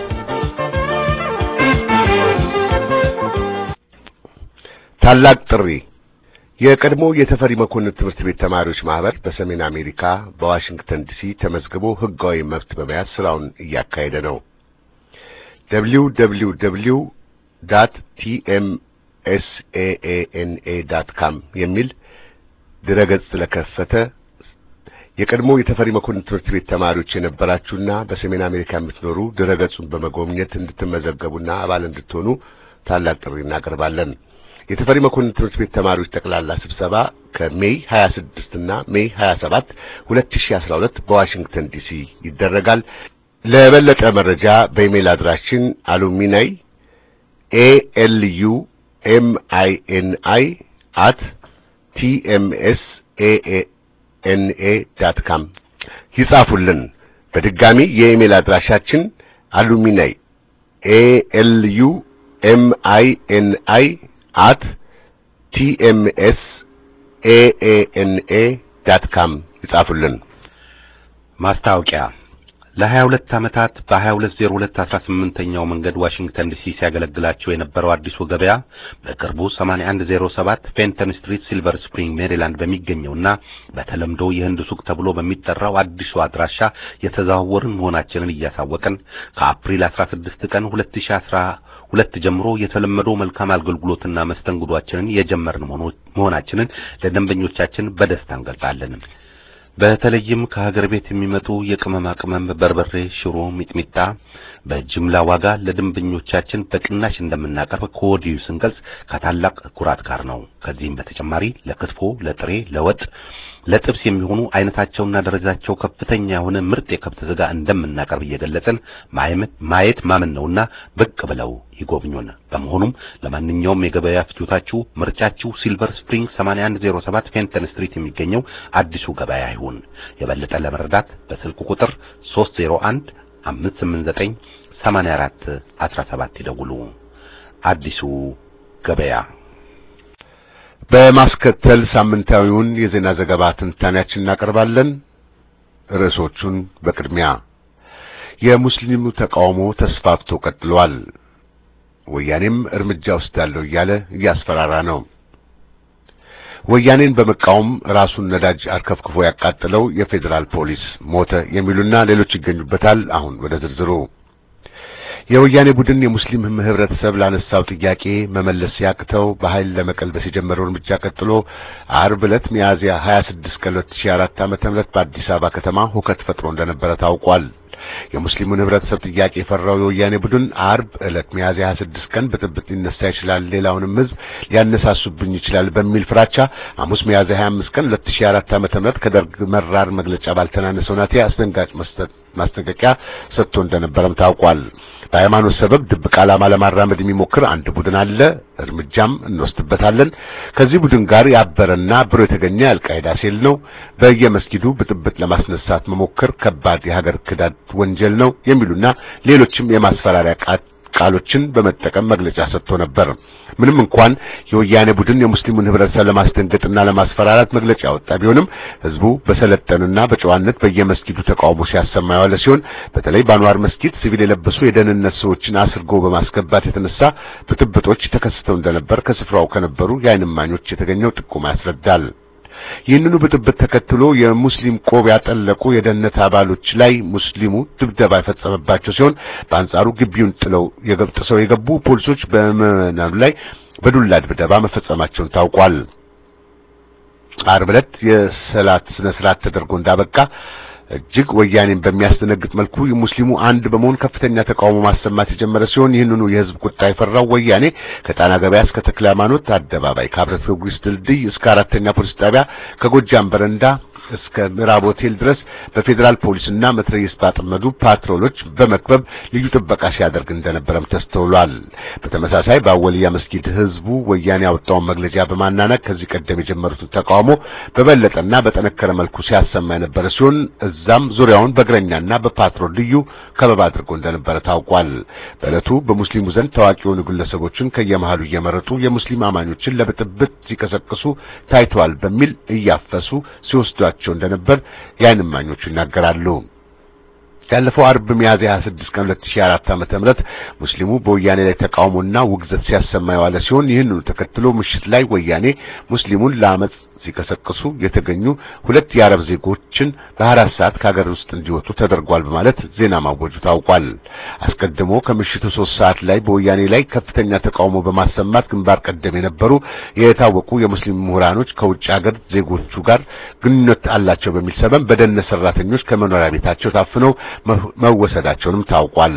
ታላቅ ጥሪ የቀድሞ የተፈሪ መኮንን ትምህርት ቤት ተማሪዎች ማህበር በሰሜን አሜሪካ በዋሽንግተን ዲሲ ተመዝግቦ ህጋዊ መብት በመያዝ ስራውን እያካሄደ ነው። www.tmsaana.com የሚል ድረገጽ ስለከፈተ የቀድሞ የተፈሪ መኮንን ትምህርት ቤት ተማሪዎች የነበራችሁና በሰሜን አሜሪካ የምትኖሩ ድረገጹን በመጎብኘት እንድትመዘገቡና አባል እንድትሆኑ ታላቅ ጥሪ እናቀርባለን። የተፈሪ መኮንን ትምህርት ቤት ተማሪዎች ጠቅላላ ስብሰባ ከሜይ 26 እና ሜይ 27 2012 በዋሽንግተን ዲሲ ይደረጋል። ለበለጠ መረጃ በኢሜል አድራሻችን አሉሚናይ ኤኤልዩ ኤምአይኤንአይ አት ቲኤምኤስ ኤኤ ኤንኤ ዳት ካም ይጻፉልን። በድጋሚ የኢሜል አድራሻችን አሉሚናይ ኤኤልዩ ኤምአይኤንአይ አት ቲኤምኤስ ኤኤንኤ ዳት ካም ይጻፉልን። ማስታወቂያ ለ22 ዓመታት በ2202 18ኛው መንገድ ዋሽንግተን ዲሲ ሲያገለግላቸው የነበረው አዲሱ ገበያ በቅርቡ 8107 ፌንተን ስትሪት ሲልቨር ስፕሪንግ ሜሪላንድ በሚገኘውና በተለምዶ የህንድ ሱቅ ተብሎ በሚጠራው አዲሱ አድራሻ የተዘዋወርን መሆናችንን እያሳወቅን ከአፕሪል 16 ቀን 2012 ጀምሮ የተለመደው መልካም አገልግሎትና መስተንግዷችንን የጀመርን መሆናችንን ለደንበኞቻችን በደስታ እንገልጻለን። በተለይም ከሀገር ቤት የሚመጡ የቅመማ ቅመም፣ በርበሬ፣ ሽሮ፣ ሚጥሚጣ በጅምላ ዋጋ ለደንበኞቻችን በቅናሽ እንደምናቀርብ ከወዲሁ ስንገልጽ ከታላቅ ኩራት ጋር ነው። ከዚህም በተጨማሪ ለክትፎ፣ ለጥሬ፣ ለወጥ፣ ለጥብስ የሚሆኑ አይነታቸውና ደረጃቸው ከፍተኛ የሆነ ምርጥ የከብት ስጋ እንደምናቀርብ እየገለጽን ማየት ማመን ነውና ብቅ ብለው ይጎብኙን። በመሆኑም ለማንኛውም የገበያ ፍጆታችሁ ምርጫችሁ ሲልቨር ስፕሪንግ 8107 ፌንተን ስትሪት የሚገኘው አዲሱ ገበያ ይሁን። የበለጠ ለመረዳት በስልክ ቁጥር 301 589 84 17 ይደውሉ። አዲሱ ገበያ በማስከተል ሳምንታዊውን የዜና ዘገባ ትንታኔያችን እናቀርባለን። ርዕሶቹን በቅድሚያ የሙስሊሙ ተቃውሞ ተስፋፍቶ ቀጥሏል። ወያኔም እርምጃ ወስዳለሁ እያለ እያስፈራራ ነው። ወያኔን በመቃወም ራሱን ነዳጅ አርከፍክፎ ያቃጥለው የፌዴራል ፖሊስ ሞተ የሚሉና ሌሎች ይገኙበታል። አሁን ወደ ዝርዝሩ የወያኔ ቡድን የሙስሊም ህብረተሰብ ላነሳው ጥያቄ መመለስ ሲያቅተው በኃይል ለመቀልበስ የጀመረው እርምጃ ቀጥሎ አርብ ዕለት ሚያዝያ 26 ቀን 2004 ዓመተ ምህረት በአዲስ አበባ ከተማ ሁከት ፈጥሮ እንደነበረ ታውቋል። የሙስሊሙን ህብረተሰብ ጥያቄ የፈራው የወያኔ ቡድን አርብ ዕለት ሚያዝያ 26 ቀን ብጥብጥ ሊነሳ ይችላል፣ ሌላውንም ህዝብ ሊያነሳሱብኝ ይችላል በሚል ፍራቻ ሐሙስ ሚያዝያ 25 ቀን 2004 ዓመተ ምህረት ከደርግ መራር መግለጫ ባልተናነሰ ሁናቴ አስደንጋጭ ማስጠንቀቂያ ሰጥቶ እንደነበረም ታውቋል። በሃይማኖት ሰበብ ድብቅ ዓላማ ለማራመድ የሚሞክር አንድ ቡድን አለ፣ እርምጃም እንወስድበታለን። ከዚህ ቡድን ጋር ያበረና አብሮ የተገኘ አልቃይዳ ሴል ነው። በየመስጊዱ ብጥብጥ ለማስነሳት መሞከር ከባድ የሀገር ክዳት ወንጀል ነው የሚሉና ሌሎችም የማስፈራሪያ ቃሎችን በመጠቀም መግለጫ ሰጥቶ ነበር። ምንም እንኳን የወያኔ ቡድን የሙስሊሙን ህብረተሰብ ለማስደንገጥና ለማስፈራራት መግለጫ ያወጣ ቢሆንም ህዝቡ በሰለጠንና በጨዋነት በየመስጊዱ ተቃውሞ ሲያሰማ የዋለ ሲሆን በተለይ በአንዋር መስጊድ ሲቪል የለበሱ የደህንነት ሰዎችን አስርጎ በማስገባት የተነሳ ብጥብጦች ተከስተው እንደነበር ከስፍራው ከነበሩ የዓይን እማኞች የተገኘው ጥቆማ ያስረዳል። ይህንኑ ብጥብጥ ተከትሎ የሙስሊም ቆብ ያጠለቁ የደህንነት አባሎች ላይ ሙስሊሙ ድብደባ የፈጸመባቸው ሲሆን በአንጻሩ ግቢውን ጥለው የገብጥሰው የገቡ ፖሊሶች በምዕመናኑ ላይ በዱላ ድብደባ መፈጸማቸውን ታውቋል። ዓርብ ዕለት የሰላት ስነ ስርዓት ተደርጎ እንዳበቃ እጅግ ወያኔን በሚያስደነግጥ መልኩ ሙስሊሙ አንድ በመሆን ከፍተኛ ተቃውሞ ማሰማት የጀመረ ሲሆን ይህንኑ የህዝብ ቁጣ የፈራው ወያኔ ከጣና ገበያ እስከ ተክለ ሃይማኖት አደባባይ ከህብረት ጊዮርጊስ ድልድይ እስከ አራተኛ ፖሊስ ጣቢያ ከጎጃም በረንዳ እስከ ምዕራብ ሆቴል ድረስ በፌዴራል ፖሊስና መትረየስ ባጠመዱ ፓትሮሎች በመክበብ ልዩ ጥበቃ ሲያደርግ እንደነበረም ተስተውሏል። በተመሳሳይ በአወልያ መስጊድ ህዝቡ ወያኔ ያወጣውን መግለጫ በማናነቅ ከዚህ ቀደም የጀመሩትን ተቃውሞ በበለጠና በጠነከረ መልኩ ሲያሰማ የነበረ ሲሆን እዛም ዙሪያውን በእግረኛና በፓትሮል ልዩ ከበባ አድርጎ እንደነበረ ታውቋል። በዕለቱ በሙስሊሙ ዘንድ ታዋቂ የሆኑ ግለሰቦችን ከየመሃሉ እየመረጡ የሙስሊም አማኞችን ለብጥብጥ ሲቀሰቅሱ ታይተዋል በሚል እያፈሱ ሲወስዷቸው እንደነበር የዓይን እማኞቹ ይናገራሉ። ያለፈው አርብ ሚያዝያ 26 ቀን 2004 ዓመተ ምህረት ሙስሊሙ በወያኔ ላይ ተቃውሞና ውግዘት ሲያሰማ የዋለ ሲሆን ይህንኑ ተከትሎ ምሽት ላይ ወያኔ ሙስሊሙን ለአመጽ ሲቀሰቅሱ የተገኙ ሁለት የአረብ ዜጎችን በአራት ሰዓት ከሀገር ውስጥ እንዲወጡ ተደርጓል በማለት ዜና ማወጁ ታውቋል። አስቀድሞ ከምሽቱ ሶስት ሰዓት ላይ በወያኔ ላይ ከፍተኛ ተቃውሞ በማሰማት ግንባር ቀደም የነበሩ የታወቁ የሙስሊም ምሁራኖች ከውጭ ሀገር ዜጎቹ ጋር ግንኙነት አላቸው በሚል ሰበብ በደህንነት ሰራተኞች ከመኖሪያ ቤታቸው ታፍነው መወሰዳቸውንም ታውቋል።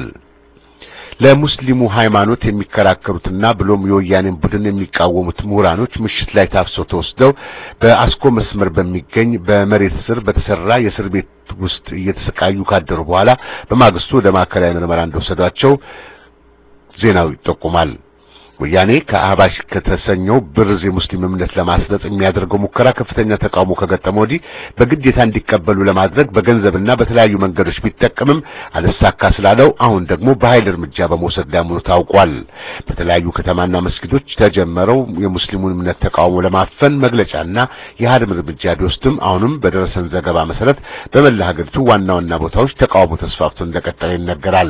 ለሙስሊሙ ሃይማኖት የሚከራከሩትና ብሎም የወያኔን ቡድን የሚቃወሙት ምሁራኖች ምሽት ላይ ታፍሰው ተወስደው በአስኮ መስመር በሚገኝ በመሬት ስር በተሰራ የእስር ቤት ውስጥ እየተሰቃዩ ካደሩ በኋላ በማግስቱ ወደ ማዕከላዊ ምርመራ እንደወሰዷቸው ዜናው ይጠቁማል። ወያኔ ከአህባሽ ከተሰኘው ብርዝ የሙስሊም እምነት ለማስረጽ የሚያደርገው ሙከራ ከፍተኛ ተቃውሞ ከገጠመ ወዲህ በግዴታ እንዲቀበሉ ለማድረግ በገንዘብና በተለያዩ መንገዶች ቢጠቀምም አልሳካ ስላለው አሁን ደግሞ በኃይል እርምጃ በመውሰድ ላይ መሆኑ ታውቋል። በተለያዩ ከተማና መስጊዶች ተጀመረው የሙስሊሙን እምነት ተቃውሞ ለማፈን መግለጫና የሀድም እርምጃ ቢወስድም አሁንም በደረሰን ዘገባ መሰረት በመላ ሀገሪቱ ዋና ዋና ቦታዎች ተቃውሞ ተስፋፍቶ እንደቀጠለ ይነገራል።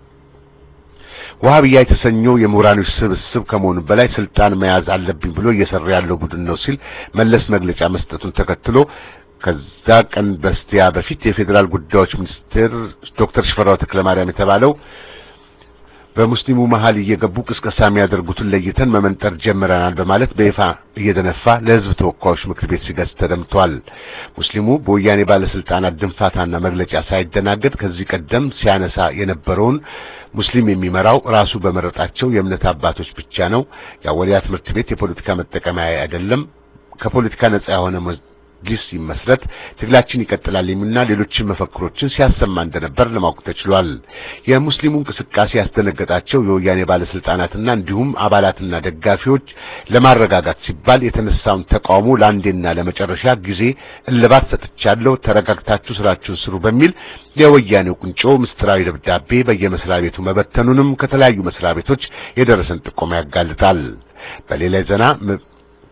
ዋሃብያ የተሰኘው የምሁራኖች ስብስብ ከመሆኑ በላይ ስልጣን መያዝ አለብኝ ብሎ እየሰራ ያለው ቡድን ነው ሲል መለስ መግለጫ መስጠቱን ተከትሎ ከዛ ቀን በስቲያ በፊት የፌዴራል ጉዳዮች ሚኒስትር ዶክተር ሽፈራው ተክለማርያም የተባለው በሙስሊሙ መሃል እየገቡ ቅስቀሳ የሚያደርጉትን ለይተን መመንጠር ጀምረናል በማለት በይፋ እየደነፋ ለሕዝብ ተወካዮች ምክር ቤት ሲገጽ ተደምጧል። ሙስሊሙ በወያኔ ባለስልጣናት ድንፋታና መግለጫ ሳይደናገጥ ከዚህ ቀደም ሲያነሳ የነበረውን ሙስሊም የሚመራው ራሱ በመረጣቸው የእምነት አባቶች ብቻ ነው። የአወሊያ ትምህርት ቤት የፖለቲካ መጠቀሚያ አይደለም። ከፖለቲካ ነጻ የሆነ መጅሊስ ይመስረት፣ ትግላችን ይቀጥላል የሚልና ሌሎችን መፈክሮችን ሲያሰማ እንደነበር ለማወቅ ተችሏል። የሙስሊሙ እንቅስቃሴ ያስደነገጣቸው የወያኔ ባለስልጣናትና እንዲሁም አባላትና ደጋፊዎች ለማረጋጋት ሲባል የተነሳውን ተቃውሞ ለአንዴና ለመጨረሻ ጊዜ እልባት ሰጥቻለሁ፣ ተረጋግታችሁ ስራችሁን ስሩ በሚል የወያኔው ቁንጮ ምስጢራዊ ደብዳቤ በየመስሪያ ቤቱ መበተኑንም ከተለያዩ መስሪያ ቤቶች የደረሰን ጥቆማ ያጋልጣል። በሌላ ዜና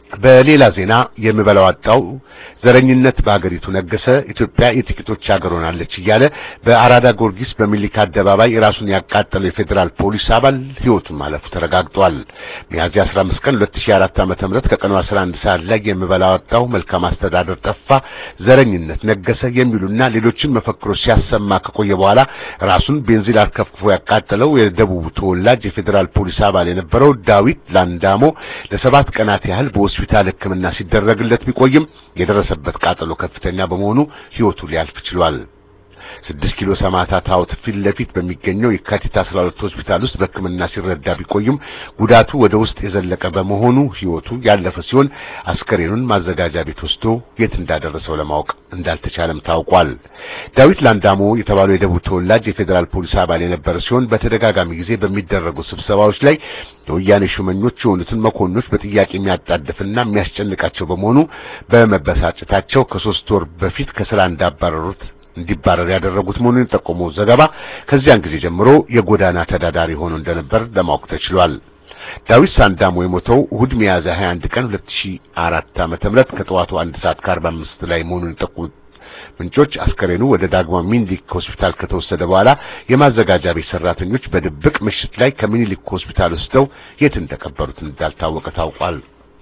በሌላ ዜና የምበላው አጣው ዘረኝነት በአገሪቱ ነገሰ፣ ኢትዮጵያ የጥቂቶች ሀገር ሆናለች እያለ በአራዳ ጊዮርጊስ በሚሊክ አደባባይ ራሱን ያቃጠለው የፌዴራል ፖሊስ አባል ሕይወቱን ማለፉ ተረጋግጧል። ሚያዝያ 15 ቀን 2004 ዓ.ም ከቀኑ 11 ሰዓት ላይ የምበላው አጣው፣ መልካም አስተዳደር ጠፋ፣ ዘረኝነት ነገሰ የሚሉና ሌሎችን መፈክሮች ሲያሰማ ከቆየ በኋላ ራሱን ቤንዚን አርከፍክፎ ያቃጠለው የደቡብ ተወላጅ የፌዴራል ፖሊስ አባል የነበረው ዳዊት ላንዳሞ ለሰባት ቀናት ያህል በሆስፒታል ሕክምና ሲደረግለት ቢቆይም የደረሰበት ቃጠሎ ከፍተኛ በመሆኑ ሕይወቱ ሊያልፍ ችሏል። ስድስት ኪሎ ሰማዕታት ሐውልት ፊት ለፊት በሚገኘው የካቲት 12 ሆስፒታል ውስጥ በሕክምና ሲረዳ ቢቆይም ጉዳቱ ወደ ውስጥ የዘለቀ በመሆኑ ሕይወቱ ያለፈ ሲሆን አስከሬኑን ማዘጋጃ ቤት ወስዶ የት እንዳደረሰው ለማወቅ እንዳልተቻለም ታውቋል። ዳዊት ላንዳሞ የተባለው የደቡብ ተወላጅ የፌዴራል ፖሊስ አባል የነበረ ሲሆን በተደጋጋሚ ጊዜ በሚደረጉ ስብሰባዎች ላይ የወያኔ ሹመኞች የሆኑትን መኮንኖች በጥያቄ የሚያጣድፍና የሚያስጨንቃቸው በመሆኑ በመበሳጨታቸው ከሶስት ወር በፊት ከስራ እንዳባረሩት እንዲባረር ያደረጉት መሆኑን የጠቆመው ዘገባ ከዚያን ጊዜ ጀምሮ የጎዳና ተዳዳሪ ሆኖ እንደነበር ለማወቅ ተችሏል። ዳዊት ሳንዳሞ የሞተው እሁድ ሚያዝያ 21 ቀን 2004 ዓመተ ምህረት ከጠዋቱ አንድ ሰዓት ከ45 ላይ መሆኑን የጠቆሙት ምንጮች አስከሬኑ ወደ ዳግማዊ ሚኒሊክ ሆስፒታል ከተወሰደ በኋላ የማዘጋጃ ቤት ሰራተኞች በድብቅ ምሽት ላይ ከሚኒሊክ ሆስፒታል ወስደው የት እንደቀበሩት እንዳልታወቀ ታውቋል።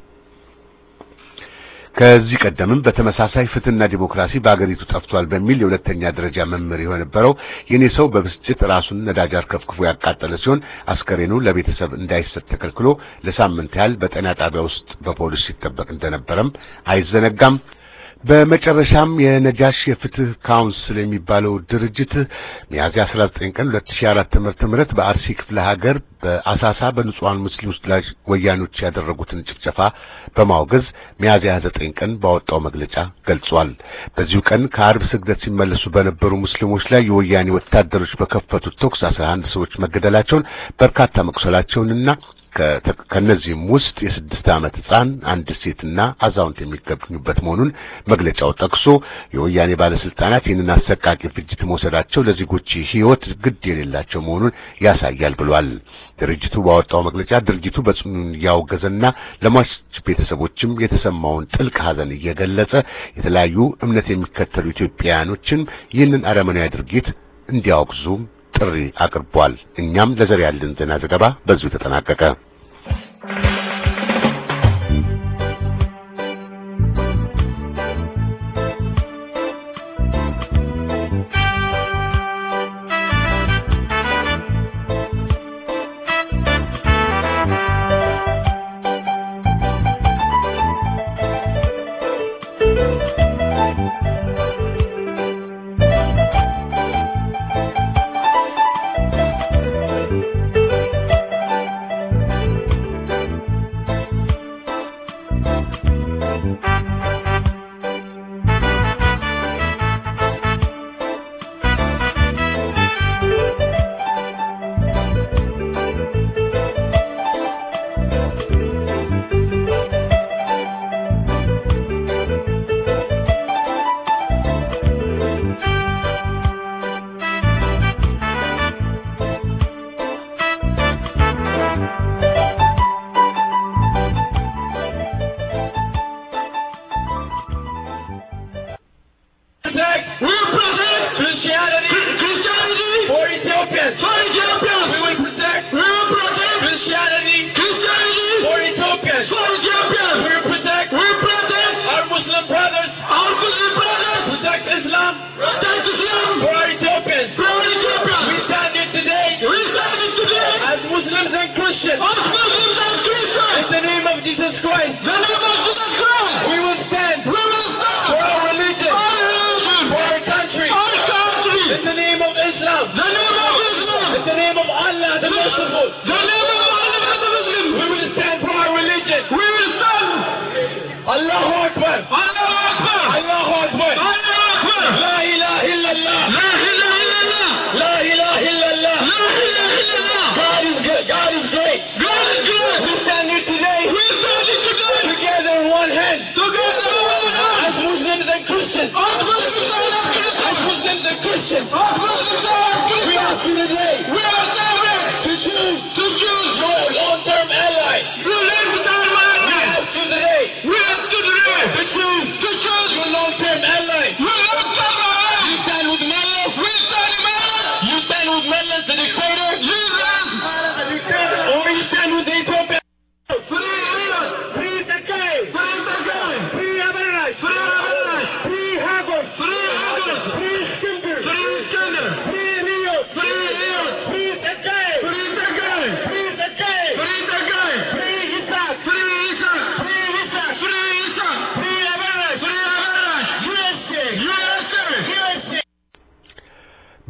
ከዚህ ቀደምም በተመሳሳይ ፍትህና ዲሞክራሲ በአገሪቱ ጠፍቷል በሚል የሁለተኛ ደረጃ መምህር የነበረው የኔ ሰው በብስጭት ራሱን ነዳጅ አርከፍክፎ ያቃጠለ ሲሆን አስከሬኑ ለቤተሰብ እንዳይሰጥ ተከልክሎ ለሳምንት ያህል በጤና ጣቢያ ውስጥ በፖሊስ ሲጠበቅ እንደነበረም አይዘነጋም። በመጨረሻም የነጃሽ የፍትህ ካውንስል የሚባለው ድርጅት ሚያዝያ 19 ቀን 2004 ዓመተ ምህረት በአርሲ ክፍለ ሀገር በአሳሳ በንጹሃን ሙስሊሞች ላይ ወያኖች ያደረጉትን ጭፍጨፋ በማውገዝ ሚያዝያ 29 ቀን ባወጣው መግለጫ ገልጿል። በዚሁ ቀን ከአርብ ስግደት ሲመለሱ በነበሩ ሙስሊሞች ላይ የወያኔ ወታደሮች በከፈቱት ተኩስ 11 ሰዎች መገደላቸውን በርካታ መቁሰላቸውንና ከነዚህም ውስጥ የስድስት ዓመት ሕፃን አንድ ሴትና አዛውንት የሚገኙበት መሆኑን መግለጫው ጠቅሶ የወያኔ ባለስልጣናት ይህንን አሰቃቂ ፍጅት መውሰዳቸው ለዜጎች ሕይወት ግድ የሌላቸው መሆኑን ያሳያል ብሏል። ድርጅቱ ባወጣው መግለጫ ድርጅቱ በጽኑ ያወገዘና ለሟች ቤተሰቦችም የተሰማውን ጥልቅ ሐዘን እየገለጸ የተለያዩ እምነት የሚከተሉ ኢትዮጵያውያኖችን ይህንን አረመናዊ ድርጊት እንዲያወግዙ ጥሪ አቅርቧል። እኛም ለዛሬ ያለን ዜና ዘገባ በዚሁ ተጠናቀቀ።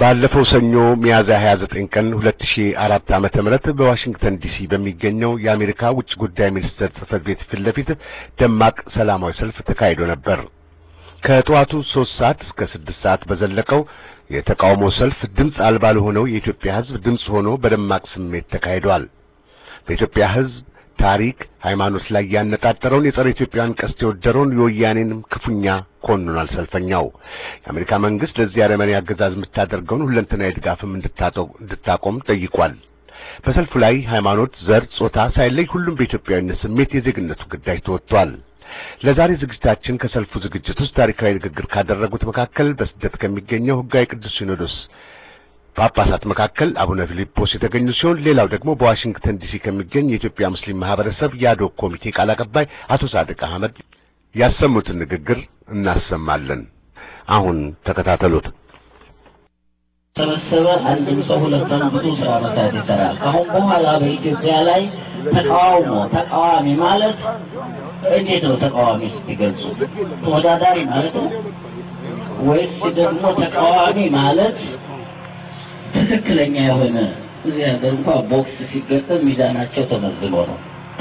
ባለፈው ሰኞ ሚያዝያ 29 ቀን 2004 ዓመተ ምህረት በዋሽንግተን ዲሲ በሚገኘው የአሜሪካ ውጭ ጉዳይ ሚኒስቴር ጽሕፈት ቤት ፊት ለፊት ደማቅ ሰላማዊ ሰልፍ ተካሂዶ ነበር። ከጠዋቱ 3 ሰዓት እስከ 6 ሰዓት በዘለቀው የተቃውሞ ሰልፍ ድምፅ አልባ ለሆነው የኢትዮጵያ ሕዝብ ድምፅ ሆኖ በደማቅ ስሜት ተካሂዷል። በኢትዮጵያ ሕዝብ ታሪክ፣ ሃይማኖት ላይ ያነጣጠረውን የጸረ ኢትዮጵያውያን ቀስት የወደረውን የወያኔንም ክፉኛ ኮንኗል። ሰልፈኛው የአሜሪካ መንግስት ለዚህ አረመኔ አገዛዝ የምታደርገውን ሁለንተናዊ ድጋፍም እንድታቆም ጠይቋል። በሰልፉ ላይ ሃይማኖት፣ ዘር፣ ጾታ ሳይለይ ሁሉም በኢትዮጵያዊነት ስሜት የዜግነቱ ግዳጅ ተወጥቷል። ለዛሬ ዝግጅታችን ከሰልፉ ዝግጅት ውስጥ ታሪካዊ ንግግር ካደረጉት መካከል በስደት ከሚገኘው ሕጋዊ ቅዱስ ሲኖዶስ ጳጳሳት መካከል አቡነ ፊልጶስ የተገኙ ሲሆን ሌላው ደግሞ በዋሽንግተን ዲሲ ከሚገኝ የኢትዮጵያ ሙስሊም ማህበረሰብ የአዶክ ኮሚቴ ቃል አቀባይ አቶ ሳድቅ አህመድ ያሰሙትን ንግግር እናሰማለን። አሁን ተከታተሉት። ተሰበሰበ አንድም ሰው ሁለት ቀን ብዙ ስራ መስራት ይሰራል። አሁን በኋላ በኢትዮጵያ ላይ ተቃውሞ ተቃዋሚ ማለት እንዴት ነው? ተቃዋሚ ስትገልጹ ተወዳዳሪ ማለት ነው ወይስ ደግሞ ተቃዋሚ ማለት ትክክለኛ የሆነ እዚህ ሀገር እንኳን ቦክስ ሲገጠም ሚዛናቸው ተመዝኖ ነው።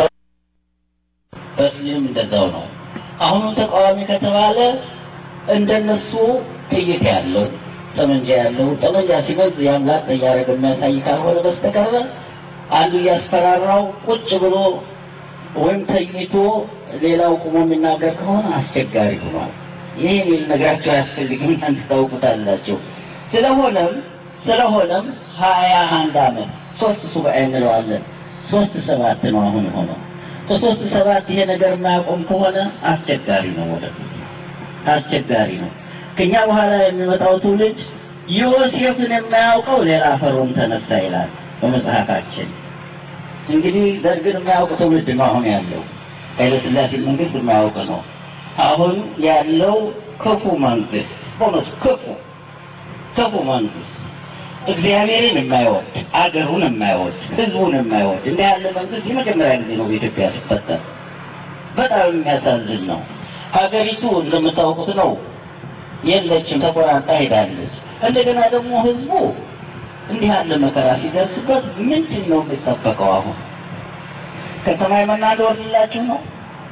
በስሊም እንደዛው ነው። አሁኑ ተቃዋሚ ከተባለ እንደነሱ ጥይት ያለው ጠመንጃ ያለው ጠመንጃ ሲመዝ ያምላክ እያደረገ የሚያሳይ ካልሆነ በስተቀር አንዱ እያስፈራራው ቁጭ ብሎ ወይም ተኝቶ ሌላው ቁሞ የሚናገር ከሆነ አስቸጋሪ ሆኗል። ይህ ልነግራቸው አያስፈልግም፣ እናንተ ታውቁታላችሁ። ስለሆነም ስለሆነም ሀያ አንድ አመት ሶስት ሱባኤ እንለዋለን። ሶስት ሰባት ነው አሁን ሆነው ከሶስት ሰባት ይሄ ነገር የማያቆም ከሆነ አስቸጋሪ ነው፣ ወደፊት አስቸጋሪ ነው። ከኛ በኋላ የሚመጣው ትውልድ ዮሴፍን የማያውቀው ሌላ ፈርዖን ተነሳ ይላል በመጽሐፋችን። እንግዲህ ደርግን የማያውቅ ትውልድ ነው አሁን ያለው። ኃይለሥላሴ መንግስት የማያውቅ ነው አሁን ያለው ክፉ መንግስት፣ በእውነቱ ክፉ ክፉ መንግስት እግዚአብሔርን የማይወድ አገሩን የማይወድ ህዝቡን የማይወድ እንዲህ ያለ መንግስት የመጀመሪያ ጊዜ ነው በኢትዮጵያ ሲፈጠር። በጣም የሚያሳዝን ነው። ሀገሪቱ እንደምታውቁት ነው የለችም፣ ተቆራርጣ ሄዳለች። እንደገና ደግሞ ህዝቡ እንዲህ ያለ መከራ ሲደርስበት ምንድን ነው የሚጠበቀው? አሁን ከሰማይ መና ሊወርድላችሁ ነው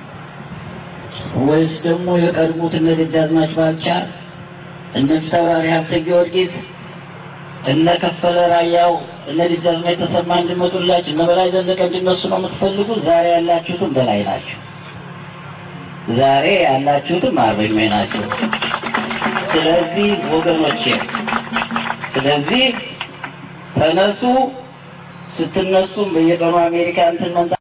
ወይስ ደግሞ የቀድሞት እነ ደጃዝማች ባልቻ እነ ፊታውራሪ ሀብተ ጊዮርጊስ እነ ከፈለ ራያው እነ ደጃዝማች ተሰማ እንዲመጡላችሁ እነ በላይ ዘለቀ እንዲነሱ ነው የምትፈልጉ? ዛሬ ያላችሁትም በላይ ናቸው። ዛሬ ያላችሁትም አርበኞች ናቸው። ስለዚህ ወገኖቼ፣ ስለዚህ ተነሱ። ስትነሱም በየቀኑ አሜሪካ እንትን መምጣት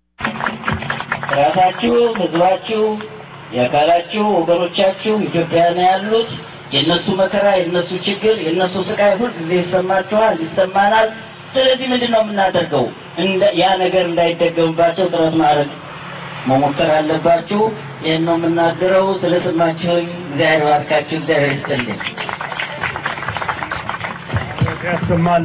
ራሳችሁ፣ ህዝባችሁ፣ የአካላችሁ ወገኖቻችሁ ኢትዮጵያውያን ያሉት የእነሱ መከራ፣ የእነሱ ችግር፣ የእነሱ ስቃይ ሁል ጊዜ ይሰማችኋል፣ ይሰማናል። ስለዚህ ምንድን ነው የምናደርገው? ያ ነገር እንዳይደገምባቸው ጥረት ማድረግ መሞከር አለባችሁ። ይህን ነው የምናገረው። ስለሰማችሁኝ እግዚአብሔር ባርካችሁ፣ እግዚአብሔር ይስጥልኝ። ያሰማል።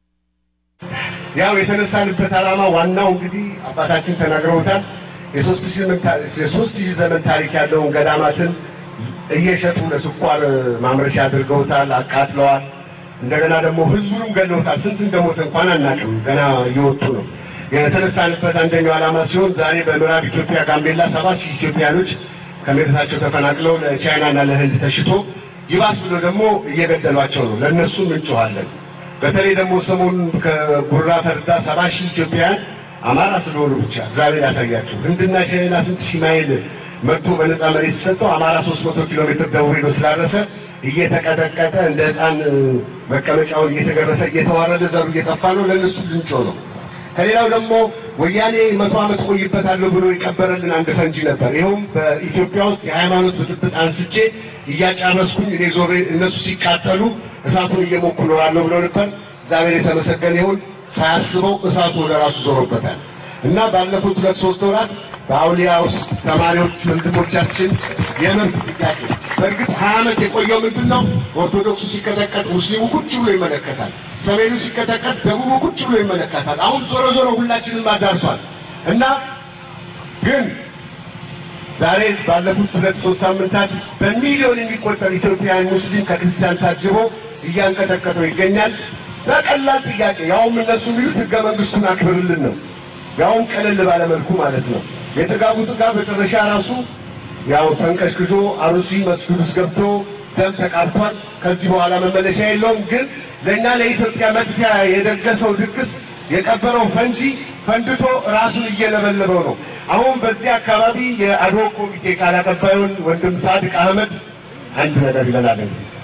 ያው የተነሳንበት ዓላማ ዋናው እንግዲህ አባታችን ተናግረውታል። የሶስት ሺህ የሶስት ሺህ ዘመን ታሪክ ያለውን ገዳማትን እየሸጡ ለስኳር ማምረቻ አድርገውታል፣ አቃጥለዋል። እንደገና ደግሞ ህዝቡንም ገለውታል። ስንት እንደሞተ እንኳን አናውቅም። ገና እየወጡ ነው። የተነሳንበት አንደኛው ዓላማ ሲሆን ዛሬ በምዕራብ ኢትዮጵያ ጋምቤላ ሰባት ሺህ ኢትዮጵያኖች ከመሬታቸው ተፈናቅለው ለቻይናና ለህንድ ተሽቶ ይባስ ብሎ ደግሞ እየገደሏቸው ነው። ለእነሱም እንጮኻለን። በተለይ ደግሞ ሰሞኑን ከጉራ ፈርዳ ሰባ ሺህ ኢትዮጵያውያን አማራ ስለሆኑ ብቻ እግዚአብሔር ያሳያቸው። ህንድና ቻይና ስንት ሺህ ማይል መጥቶ በነፃ መሬት ተሰጠው አማራ ሶስት መቶ ኪሎ ሜትር ደቡብ ሄዶ ስላረሰ እየተቀጠቀጠ እንደ ህፃን መቀመጫውን እየተገረሰ እየተዋረደ ዘሩ እየጠፋ ነው። ለእነሱ ልንጮህ ነው። ከሌላው ደግሞ ወያኔ መቶ ዓመት ቆይበታለሁ ብሎ የቀበረልን አንድ ፈንጂ ነበር። ይኸውም በኢትዮጵያ ውስጥ የሃይማኖት ብጥብጥ አንስቼ እያጫረስኩኝ እኔ ዞሬ እነሱ ሲቃጠሉ እሳቱን እየሞኩ እኖራለሁ ብሎ ነበር። እግዚአብሔር የተመሰገነ ይሁን። ሳያስበው እሳቱ ወደ ራሱ ዞሮበታል እና ባለፉት ሁለት ሶስት ወራት በአውሊያ ውስጥ ተማሪዎች ወንድሞቻችን የመብት ጥያቄ በእርግጥ ሀያ ዓመት የቆየው ምንድን ነው? ኦርቶዶክሱ ሲቀጠቀጥ ሙስሊሙ ቁጭ ብሎ ይመለከታል። ሰሜኑ ሲቀጠቀጥ ደቡቡ ቁጭ ብሎ ይመለከታል። አሁን ዞሮ ዞሮ ሁላችንም አዳርሷል እና ግን ዛሬ ባለፉት ሁለት ሶስት ሳምንታት በሚሊዮን የሚቆጠር ኢትዮጵያውያን ሙስሊም ከክርስቲያን ታጅቦ እያንቀጠቀጠው ይገኛል። በቀላል ጥያቄ ያውም እነሱ የሚሉት ህገ መንግስቱን አክብርልን ነው። ያውም ቀለል ባለ መልኩ ማለት ነው። የተጋቡት ጋር መጨረሻ ራሱ ያው ተንቀሽቅሾ አሩሲ መስጊድ ውስጥ ገብቶ ደም ተቃርቷል። ከዚህ በኋላ መመለሻ የለውም። ግን ለእኛ ለኢትዮጵያ መጥፊያ የደገሰው ድግስ የቀበረው ፈንጂ ፈንድቶ ራሱን እየለበለበው ነው። አሁን በዚህ አካባቢ የአድሆ ኮሚቴ ቃል አቀባዩን ወንድም ሳድቅ አህመድ አንድ ነገር ይለናል።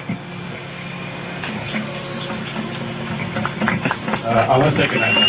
አመሰግናለሁ።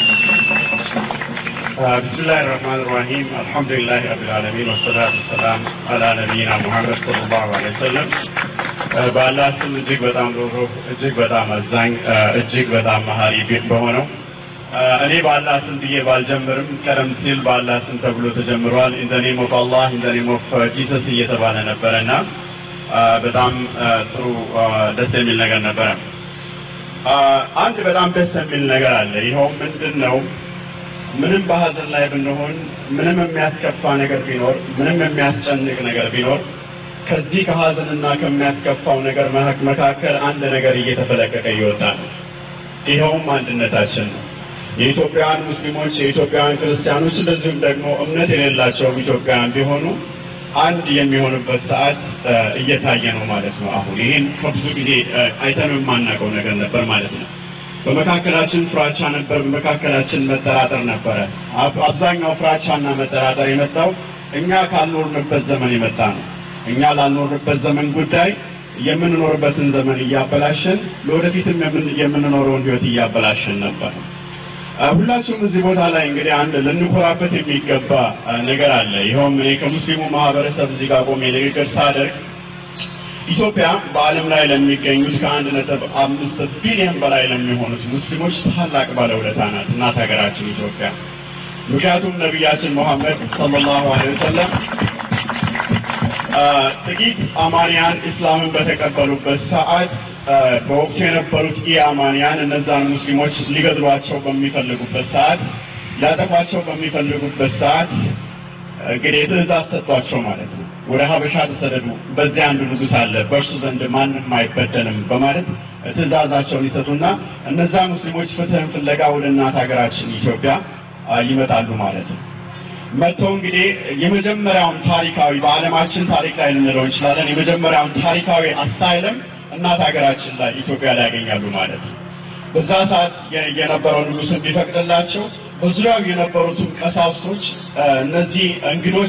ብስሚላህ ራህማን ራሂም አልሐምዱሊላህ ረቢል ዓለሚን ወሰላቱ ወሰላም አላ ነቢይና ሙሐመድ ሰለላሁ ዐለይሂ ወሰለም። በአላህ ስም እጅግ በጣም ሩህሩህ እጅግ በጣም አዛኝ እጅግ በጣም መሀሪ በሆነው እኔ በአላህ ስም ብዬ ባልጀምርም ቀደም ሲል በአላህ ስም ተብሎ ተጀምሯል። ኢን ዘ ኔም ኦፍ አላህ ኢን ዘ ኔም ኦፍ ጂሰስ እየተባለ ነበረና በጣም ጥሩ ደስ የሚል ነገር ነበረ። አንድ በጣም ደስ የሚል ነገር አለ። ይኸው ምንድን ነው? ምንም በሀዘን ላይ ብንሆን፣ ምንም የሚያስከፋ ነገር ቢኖር፣ ምንም የሚያስጨንቅ ነገር ቢኖር ከዚህ ከሀዘንና ከሚያስከፋው ነገር መካከል አንድ ነገር እየተፈለቀቀ ይወጣል። ይኸውም አንድነታችን ነው። የኢትዮጵያውያን ሙስሊሞች፣ የኢትዮጵያውያን ክርስቲያኖች እንደዚሁም ደግሞ እምነት የሌላቸውም ኢትዮጵያውያን ቢሆኑ አንድ የሚሆንበት ሰዓት እየታየ ነው ማለት ነው። አሁን ይህን ከብዙ ጊዜ አይተነው የማናውቀው ነገር ነበር ማለት ነው። በመካከላችን ፍራቻ ነበር፣ በመካከላችን መጠራጠር ነበረ። አብዛኛው ፍራቻና መጠራጠር የመጣው እኛ ካልኖርንበት ዘመን የመጣ ነው። እኛ ላልኖርንበት ዘመን ጉዳይ የምንኖርበትን ዘመን እያበላሸን ለወደፊትም የምንኖረውን ህይወት እያበላሸን ነበር። ሁላችሁም እዚህ ቦታ ላይ እንግዲህ አንድ ልንኮራበት የሚገባ ነገር አለ። ይኸውም እኔ ከሙስሊሙ ማህበረሰብ እዚህ ጋር ቆሜ ንግግር ሳደርግ ኢትዮጵያ በዓለም ላይ ለሚገኙት ከአንድ ነጥብ አምስት ቢሊዮን በላይ ለሚሆኑት ሙስሊሞች ታላቅ ባለውለታ ናት እናት ሀገራችን ኢትዮጵያ። ምክንያቱም ነቢያችን ሙሐመድ ሰለላሁ ዐለይሂ ወሰለም ጥቂት አማንያን እስላምን በተቀበሉበት ሰዓት በወቅቱ የነበሩት ኢአማንያን እነዛን ሙስሊሞች ሊገድሏቸው በሚፈልጉበት ሰዓት ሊያጠፏቸው በሚፈልጉበት ሰዓት እንግዲህ ትእዛዝ ሰጧቸው ማለት ነው። ወደ ሀበሻ ተሰደዱ፣ በዚያ አንድ ንጉሥ አለ፣ በእርሱ ዘንድ ማንም አይበደልም በማለት ትእዛዛቸውን ይሰጡና እነዛ ሙስሊሞች ፍትህን ፍለጋ ወደ እናት ሀገራችን ኢትዮጵያ ይመጣሉ ማለት ነው። መጥተው እንግዲህ የመጀመሪያውን ታሪካዊ በዓለማችን ታሪክ ላይ ልንለው እንችላለን የመጀመሪያውን ታሪካዊ አሳይለም እናት ሀገራችን ላይ ኢትዮጵያ ላይ ያገኛሉ ማለት ነው። በዛ ሰዓት የነበረው ንጉሥ ቢፈቅድላቸው በዙሪያው የነበሩትም ቀሳውስቶች እነዚህ እንግዶች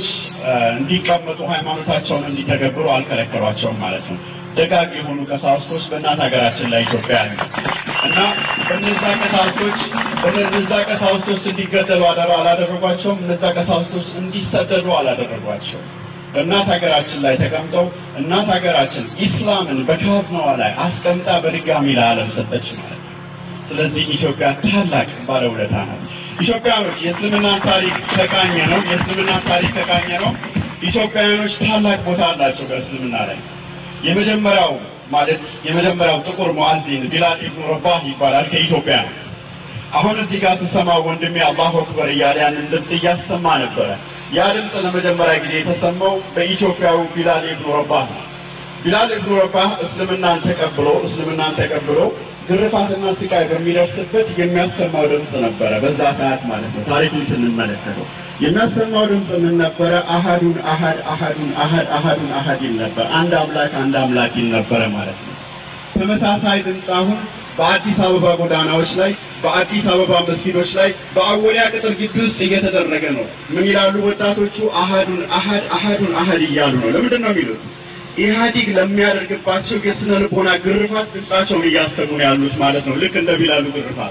እንዲቀመጡ ሃይማኖታቸውን እንዲተገብሩ አልከለከሏቸውም ማለት ነው። ደጋግ የሆኑ ቀሳውስቶች በእናት ሀገራችን ላይ ኢትዮጵያ ያሉ እና በነዛ ቀሳውስቶች በነዛ ቀሳውስቶች እንዲገደሉ አደራ አላደረጓቸውም። እነዛ ቀሳውስቶች እንዲሰደዱ አላደረጓቸውም። በእናት ሀገራችን ላይ ተቀምጠው እናት ሀገራችን ኢስላምን በካዝናዋ ላይ አስቀምጣ በድጋሚ ለዓለም ሰጠች ማለት ነው። ስለዚህ ኢትዮጵያ ታላቅ ባለውለታ ናት። ኢትዮጵያኖች የእስልምናን ታሪክ ተቃኘ ነው የእስልምናን ታሪክ ተቃኘ ነው። ኢትዮጵያውያኖች ታላቅ ቦታ አላቸው በእስልምና ላይ የመጀመሪያው ማለት የመጀመሪያው ጥቁር ሙአዚን ቢላል ኢብኑ ረባህ ይባላል ከኢትዮጵያ ነው። አሁን እዚህ ጋር ስሰማ ወንድሜ አላሁ አክበር እያለ ያንን ድምፅ እያሰማ ነበረ። ያ ድምፅ ለመጀመሪያ ጊዜ የተሰማው በኢትዮጵያዊ ቢላል ኢብኑ ረባህ ነው። ቢላል ኢብኑ ረባህ እስልምናን ተቀብሎ እስልምናን ተቀብሎ ግርፋትና ስቃይ በሚደርስበት የሚያሰማው ድምፅ ነበረ። በዛ ሰዓት ማለት ነው። ታሪኩን ስንመለከተው የሚያሰማው ድምፅ ምን ነበረ? አሃዱን አሃድ አሃዱን አሃድ አሃዱን አሃድ ይል ነበር። አንድ አምላክ አንድ አምላክ ይል ነበረ ማለት ነው። ተመሳሳይ ድምፅ አሁን በአዲስ አበባ ጎዳናዎች ላይ፣ በአዲስ አበባ መስጊዶች ላይ፣ በአወሊያ ቅጥር ግቢ ውስጥ እየተደረገ ነው። ምን ይላሉ ወጣቶቹ? አሃዱን አሃድ አሃዱን አሃድ እያሉ ነው። ለምንድን ነው የሚሉት? ኢህአዲግ ለሚያደርግባቸው የስነ ልቦና ግርፋት ድምጻቸውን እያሰሙ ነው ያሉት ማለት ነው። ልክ እንደ ቢላሉ ግርፋት።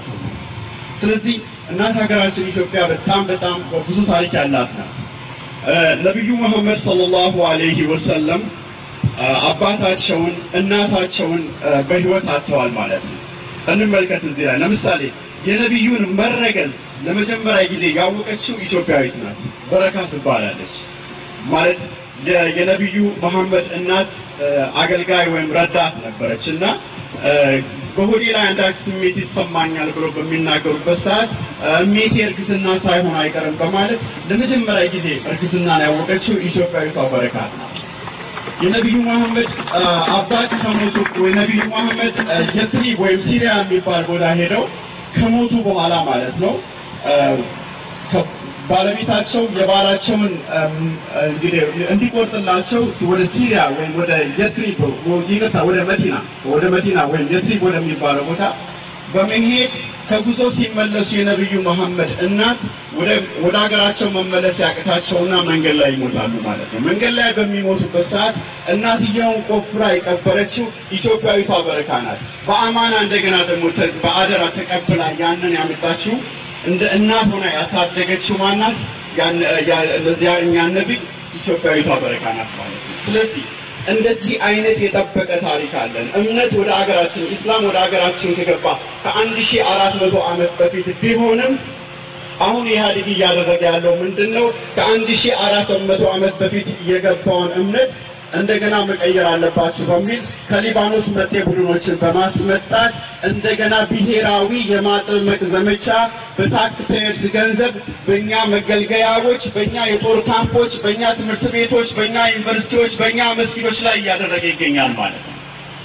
ስለዚህ እናት ሀገራችን ኢትዮጵያ በጣም በጣም ብዙ ታሪክ ያላት ናት። ነቢዩ መሐመድ ሰለላሁ ዐለይሂ ወሰለም አባታቸውን እናታቸውን በህይወት አጥተዋል ማለት ነው። እንመልከት እዚህ ላይ ለምሳሌ የነቢዩን መረገዝ ለመጀመሪያ ጊዜ ያወቀችው ኢትዮጵያዊት ናት። በረካ ትባላለች ማለት የነቢዩ መሐመድ እናት አገልጋይ ወይም ረዳት ነበረች እና በሆዴ ላይ አንዳች ስሜት ይሰማኛል ብሎ በሚናገሩበት ሰዓት እሜቴ እርግዝና ሳይሆን አይቀርም በማለት ለመጀመሪያ ጊዜ እርግዝናን ያወቀችው ኢትዮጵያዊቷ በረካት ናት። የነቢዩ መሐመድ አባት ከሞቱ የነቢዩ መሐመድ የትሪብ ወይም ሲሪያ የሚባል ቦታ ሄደው ከሞቱ በኋላ ማለት ነው ባለቤታቸው የባላቸውን እንግዲህ እንዲቆርጥላቸው ወደ ሲሪያ ወይም ወደ የትሪብ ይቅርታ ወደ መዲና ወደ መዲና ወይም የትሪብ ወደሚባለው ቦታ በመሄድ ከጉዞ ሲመለሱ የነብዩ መሐመድ እናት ወደ ወደ ሀገራቸው መመለስ ያቅታቸውና መንገድ ላይ ይሞታሉ ማለት ነው። መንገድ ላይ በሚሞቱበት ሰዓት እናትየውን ቆፍራ የቀበረችው ኢትዮጵያዊቷ በረካ ናት። በአማና እንደገና ደግሞ በአደራ ተቀብላ ያንን ያመጣችው እንደ እናት ሆና ያሳደገችው ማናት? ያን ለዚያ እኛን ነብይ ኢትዮጵያዊቷ በረካ ናት ማለት ነው። ስለዚህ እንደዚህ አይነት የጠበቀ ታሪክ አለን። እምነት ወደ ሀገራችን ኢስላም ወደ ሀገራችን ከገባ ከአንድ ሺህ አራት መቶ ዓመት በፊት ቢሆንም አሁን ኢህአዴግ እያደረገ ያለው ምንድን ነው? ከአንድ ሺህ አራት መቶ ዓመት በፊት የገባውን እምነት እንደገና መቀየር አለባችሁ በሚል ከሊባኖስ መጤ ቡድኖችን በማስመጣት እንደገና ብሔራዊ የማጥመቅ ዘመቻ በታክስ ፔየርስ ገንዘብ በእኛ መገልገያዎች፣ በእኛ የጦር ካምፖች፣ በእኛ ትምህርት ቤቶች፣ በእኛ ዩኒቨርሲቲዎች፣ በእኛ መስጊዶች ላይ እያደረገ ይገኛል ማለት ነው።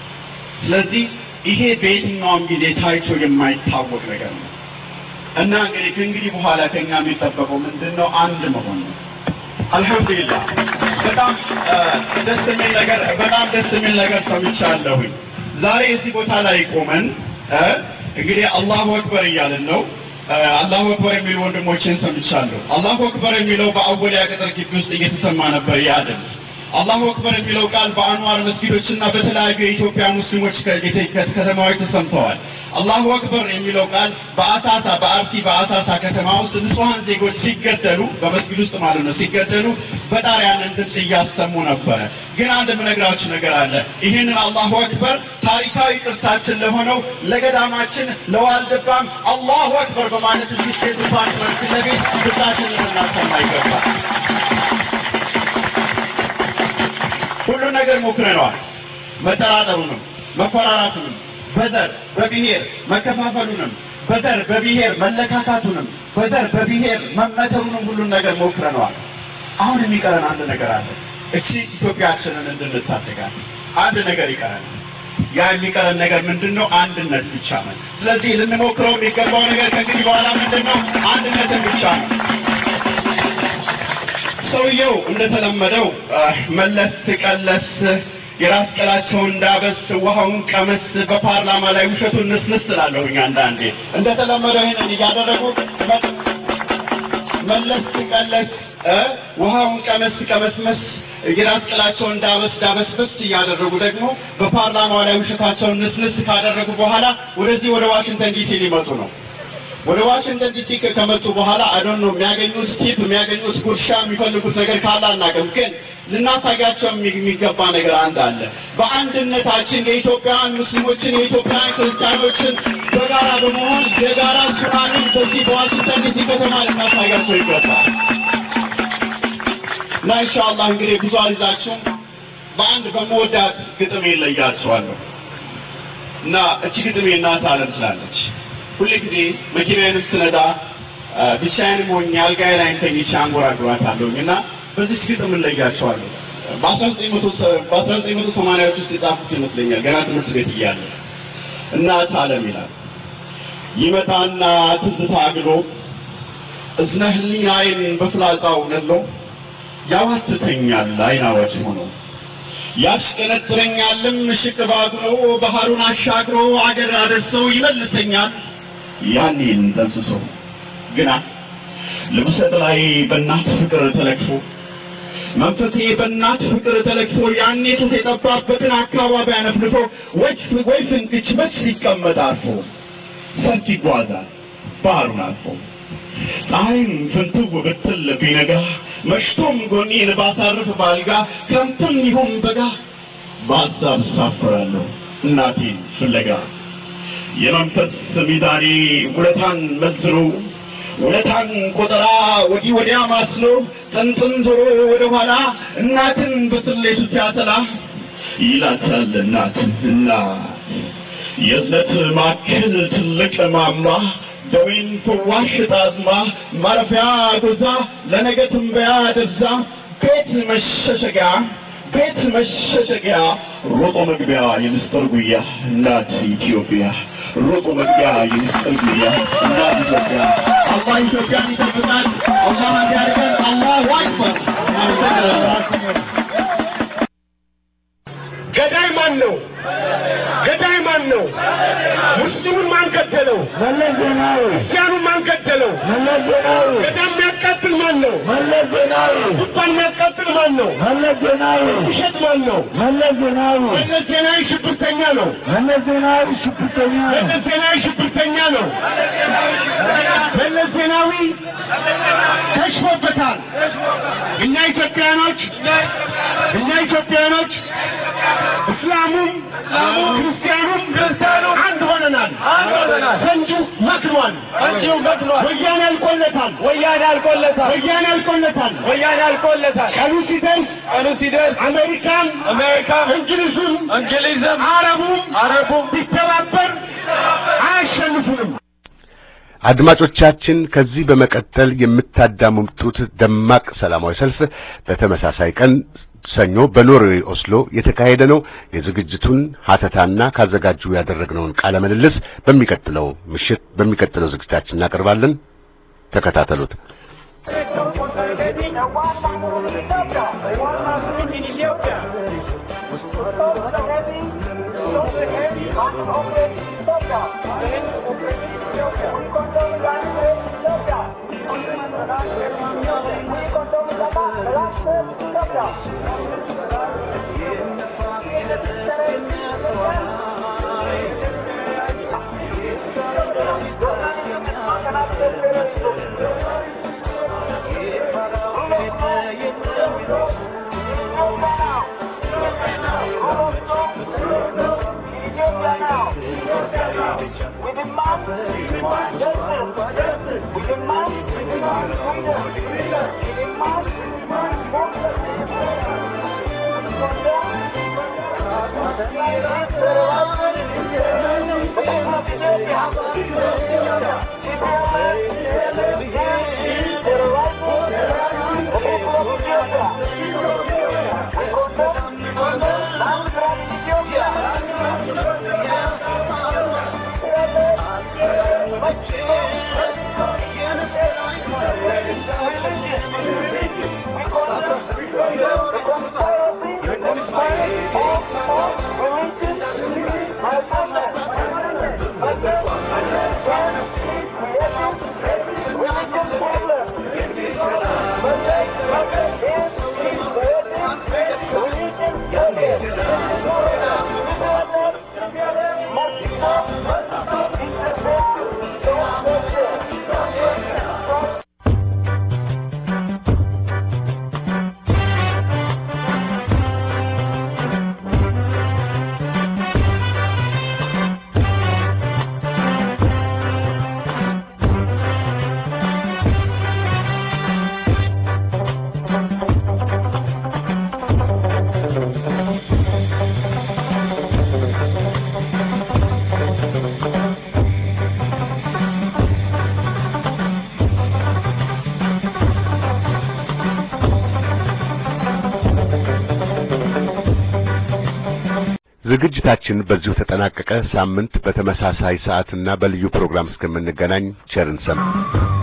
ስለዚህ ይሄ በየትኛውም ጊዜ ታይቶ የማይታወቅ ነገር ነው እና እንግዲህ ከእንግዲህ በኋላ ከኛ የሚጠበቀው ምንድን ነው? አንድ መሆን ነው። አልሐምዱሊላህ በጣም ደስ የሚል ነገር በጣም ደስ የሚል ነገር ሰምቻለሁኝ። ዛሬ እዚህ ቦታ ላይ ቆመን እንግዲህ አላሁ አክበር እያልን ነው። አላሁ አክበር የሚሉ ወንድሞችን ሰምቻለሁ። አላሁ አክበር የሚለው በአወሊያ ቅጥር ግቢ ውስጥ እየተሰማ ነበር ያ ድምፅ። አላሁ አክበር የሚለው ቃል በአንዋር መስጊዶችና በተለያዩ የኢትዮጵያ ሙስሊሞች ከተማዎች ተሰምተዋል። አላሁ አክበር የሚለው ቃል በአሳሳ በአርሲ በአሳሳ ከተማ ውስጥ ንጹሐን ዜጎች ሲገደሉ በመስጊድ ውስጥ ማለት ነው ሲገደሉ በጣሪያንን ድምፅ እያሰሙ ነበረ። ግን አንድ የምነግራችሁ ነገር አለ። ይህንን አላሁ አክበር ታሪካዊ ቅርሳችን ለሆነው ለገዳማችን ለዋልድባም አላሁ አክበር በማለት እዚህ ስቴት ዲፓርትመንት ፊት ለፊት ድምፃችንን ልናሰማ ይገባል። ሁሉ ነገር ሞክረነዋል። መጠራጠሩንም መፈራራቱንም በዘር በብሔር መከፋፈሉንም በዘር በብሔር መለካካቱንም በዘር በብሔር መመተሩንም ሁሉን ነገር ሞክረነዋል። አሁን የሚቀረን አንድ ነገር አለ። እቺ ኢትዮጵያችንን እንድንታደጋት አንድ ነገር ይቀረን። ያ የሚቀረን ነገር ምንድን ነው? አንድነት ብቻ ነው። ስለዚህ ልንሞክረው የሚገባው ነገር ከእንግዲህ በኋላ ምንድን ነው? አንድነትን ብቻ ነው። ሰውየው እንደተለመደው መለስ ቀለስ የራስ ቅላቸውን እንዳበስ ውሃውን ቀመስ በፓርላማ ላይ ውሸቱን ንስንስ ስላለሁኝ አንዳንዴ እንደተለመደው ይህንን እያደረጉ መለስ ቀለስ ውሃውን ቀመስ ቀመስመስ የራስ ቅላቸውን እንዳበስ ዳበስበስ እያደረጉ ደግሞ በፓርላማው ላይ ውሸታቸውን ንስንስ ካደረጉ በኋላ ወደዚህ ወደ ዋሽንግተን ዲሲ ሊመጡ ነው። ወደ ዋሽንግተን ዲሲ ከመጡ በኋላ አዶን ነው የሚያገኙት ቲፕ የሚያገኙት ጉርሻ የሚፈልጉት ነገር ካለ አናውቅም፣ ግን ልናሳያቸው የሚገባ ነገር አንድ አለ። በአንድነታችን የኢትዮጵያውያን ሙስሊሞችን የኢትዮጵያውያን ክርስቲያኖችን በጋራ በመሆን የጋራ ሱናንን በዚህ በዋሽንግተን ዲሲ ከተማ ልናሳያቸው ይገባል እና ኢንሻአላህ እንግዲህ ብዙ አልይዛችሁም በአንድ በመወዳት ግጥም ይለያቸዋለሁ እና እቺ ግጥም የእናት አለም ትላለች። ሁሌ ጊዜ መኪናዬንም ስነዳ ብቻዬንም ሆኜ አልጋዬ ላይ ተኝቼ አንጎራጉራታለሁኝ እና በዚህ ግጥም እለያቸዋለሁ። በአስራ ዘጠኝ መቶ በአስራ ዘጠኝ መቶ ሰማንያዎች ውስጥ የጻፉት ይመስለኛል ገና ትምህርት ቤት እያለ እናት አለም ይላል ይመጣና ትዝታ አግሎ እዝነ ህሊናዬን በፍላጻው ነሎ ያዋትተኛል አይን አዋጅ ሆኖ ያሽቀነጥረኛልም ሽቅ ባግሮ ባህሩን አሻግሮ አገር አደርሰው ይመልሰኛል ያኔን ደምስሶ ግና ልብሰት ላይ በእናት ፍቅር ተለክፎ መንፈሴ በእናት ፍቅር ተለክፎ ያኔ ጡት የጠባበትን አካባቢ አነፍንፎ ወይ ፍንክች መች ሲቀመጥ አርፎ ሰፊ ይጓዛል ባህሩን አልፎ ፀሐይም ፍንትው ብትል ቢነጋ መሽቶም ጎኔን ባሳርፍ ባልጋ ክረምትም ይሁን በጋ በሀሳብ ሳፍራለሁ እናቴን ፍለጋ የመንፈስ ሚዛኔ ውለታን መዝኖ ውለታን ቆጠራ ወዲህ ወዲያ ማስሎ ጥንጥን ዞሮ ወደ ኋላ እናትን በስሌቱ ሲያሰላ ይላታል እናት እናት የእዝነት ማዕከል ትልቅ ማማ ደዌን ፈዋሽ ጣዝማ ማረፊያ ጎዛ ለነገ ትንበያ ደዛ ቤት መሸሸጊያ ቤት መሸሸጊያ ሮጦ መግቢያ የምስጢር ጉያ እናት ኢትዮጵያ ሮጦ መግቢያ የምስጢር ጉያ እናት ኢትዮጵያ አላህ ኢትዮጵያን ይጠብቃል። አላህ እንዲያደርገን አላሁ አክበር። ገዳይ ማን ነው? ገዳይ ማን ነው? ሙስሊሙን ማን ገደለው? መለስ ዜናዊ ክርስቲያኑን ማን ገደለው? መለስ ዜናዊ ገዳም የሚያቃጥል ማን ነው? መለስ ዜናዊ ቁጣን የሚያቃጥል ማን ነው? መለስ ዜናዊ ውሸት ማን ነው? መለስ ዜናዊ መለስ ዜናዊ ሽብርተኛ ነው። መለስ ዜናዊ ሽብርተኛ ነው። መለስ ዜናዊ ሽብርተኛ ነው። መለስ ዜናዊ ከሽፎበታል። እኛ ኢትዮጵያኖች እኛ ኢትዮጵያኖች እስላሙም ክርስቲያኑም ክርስቲያኑም አንድ ሆነናል። ፈንጁ መክኗል። ፈንጁ መክኗል። ወያኔ አልቆለታል። ወያኔ አልቆለታል። ወያኔ አልቆለታል። ወያኔ አልቆለታል። ቀኑ ሲደርስ ቀኑ ሲደርስ አሜሪካን አሜሪካን እንግሊዝም እንግሊዝም አረቡም አረቡም ቢተባበር አያሸንፉንም። አድማጮቻችን ከዚህ በመቀጠል የምታዳምጡት ደማቅ ሰላማዊ ሰልፍ በተመሳሳይ ቀን ሰኞ በኖርዌይ ኦስሎ የተካሄደ ነው። የዝግጅቱን ሀተታና ካዘጋጁ ያደረግነውን ቃለ ምልልስ በሚቀጥለው ምሽት በሚቀጥለው ዝግጅታችን እናቀርባለን። ተከታተሉት። ዝግጅታችን በዚሁ ተጠናቀቀ። ሳምንት በተመሳሳይ ሰዓትና በልዩ ፕሮግራም እስከምንገናኝ ቸርን ሰንብቱ።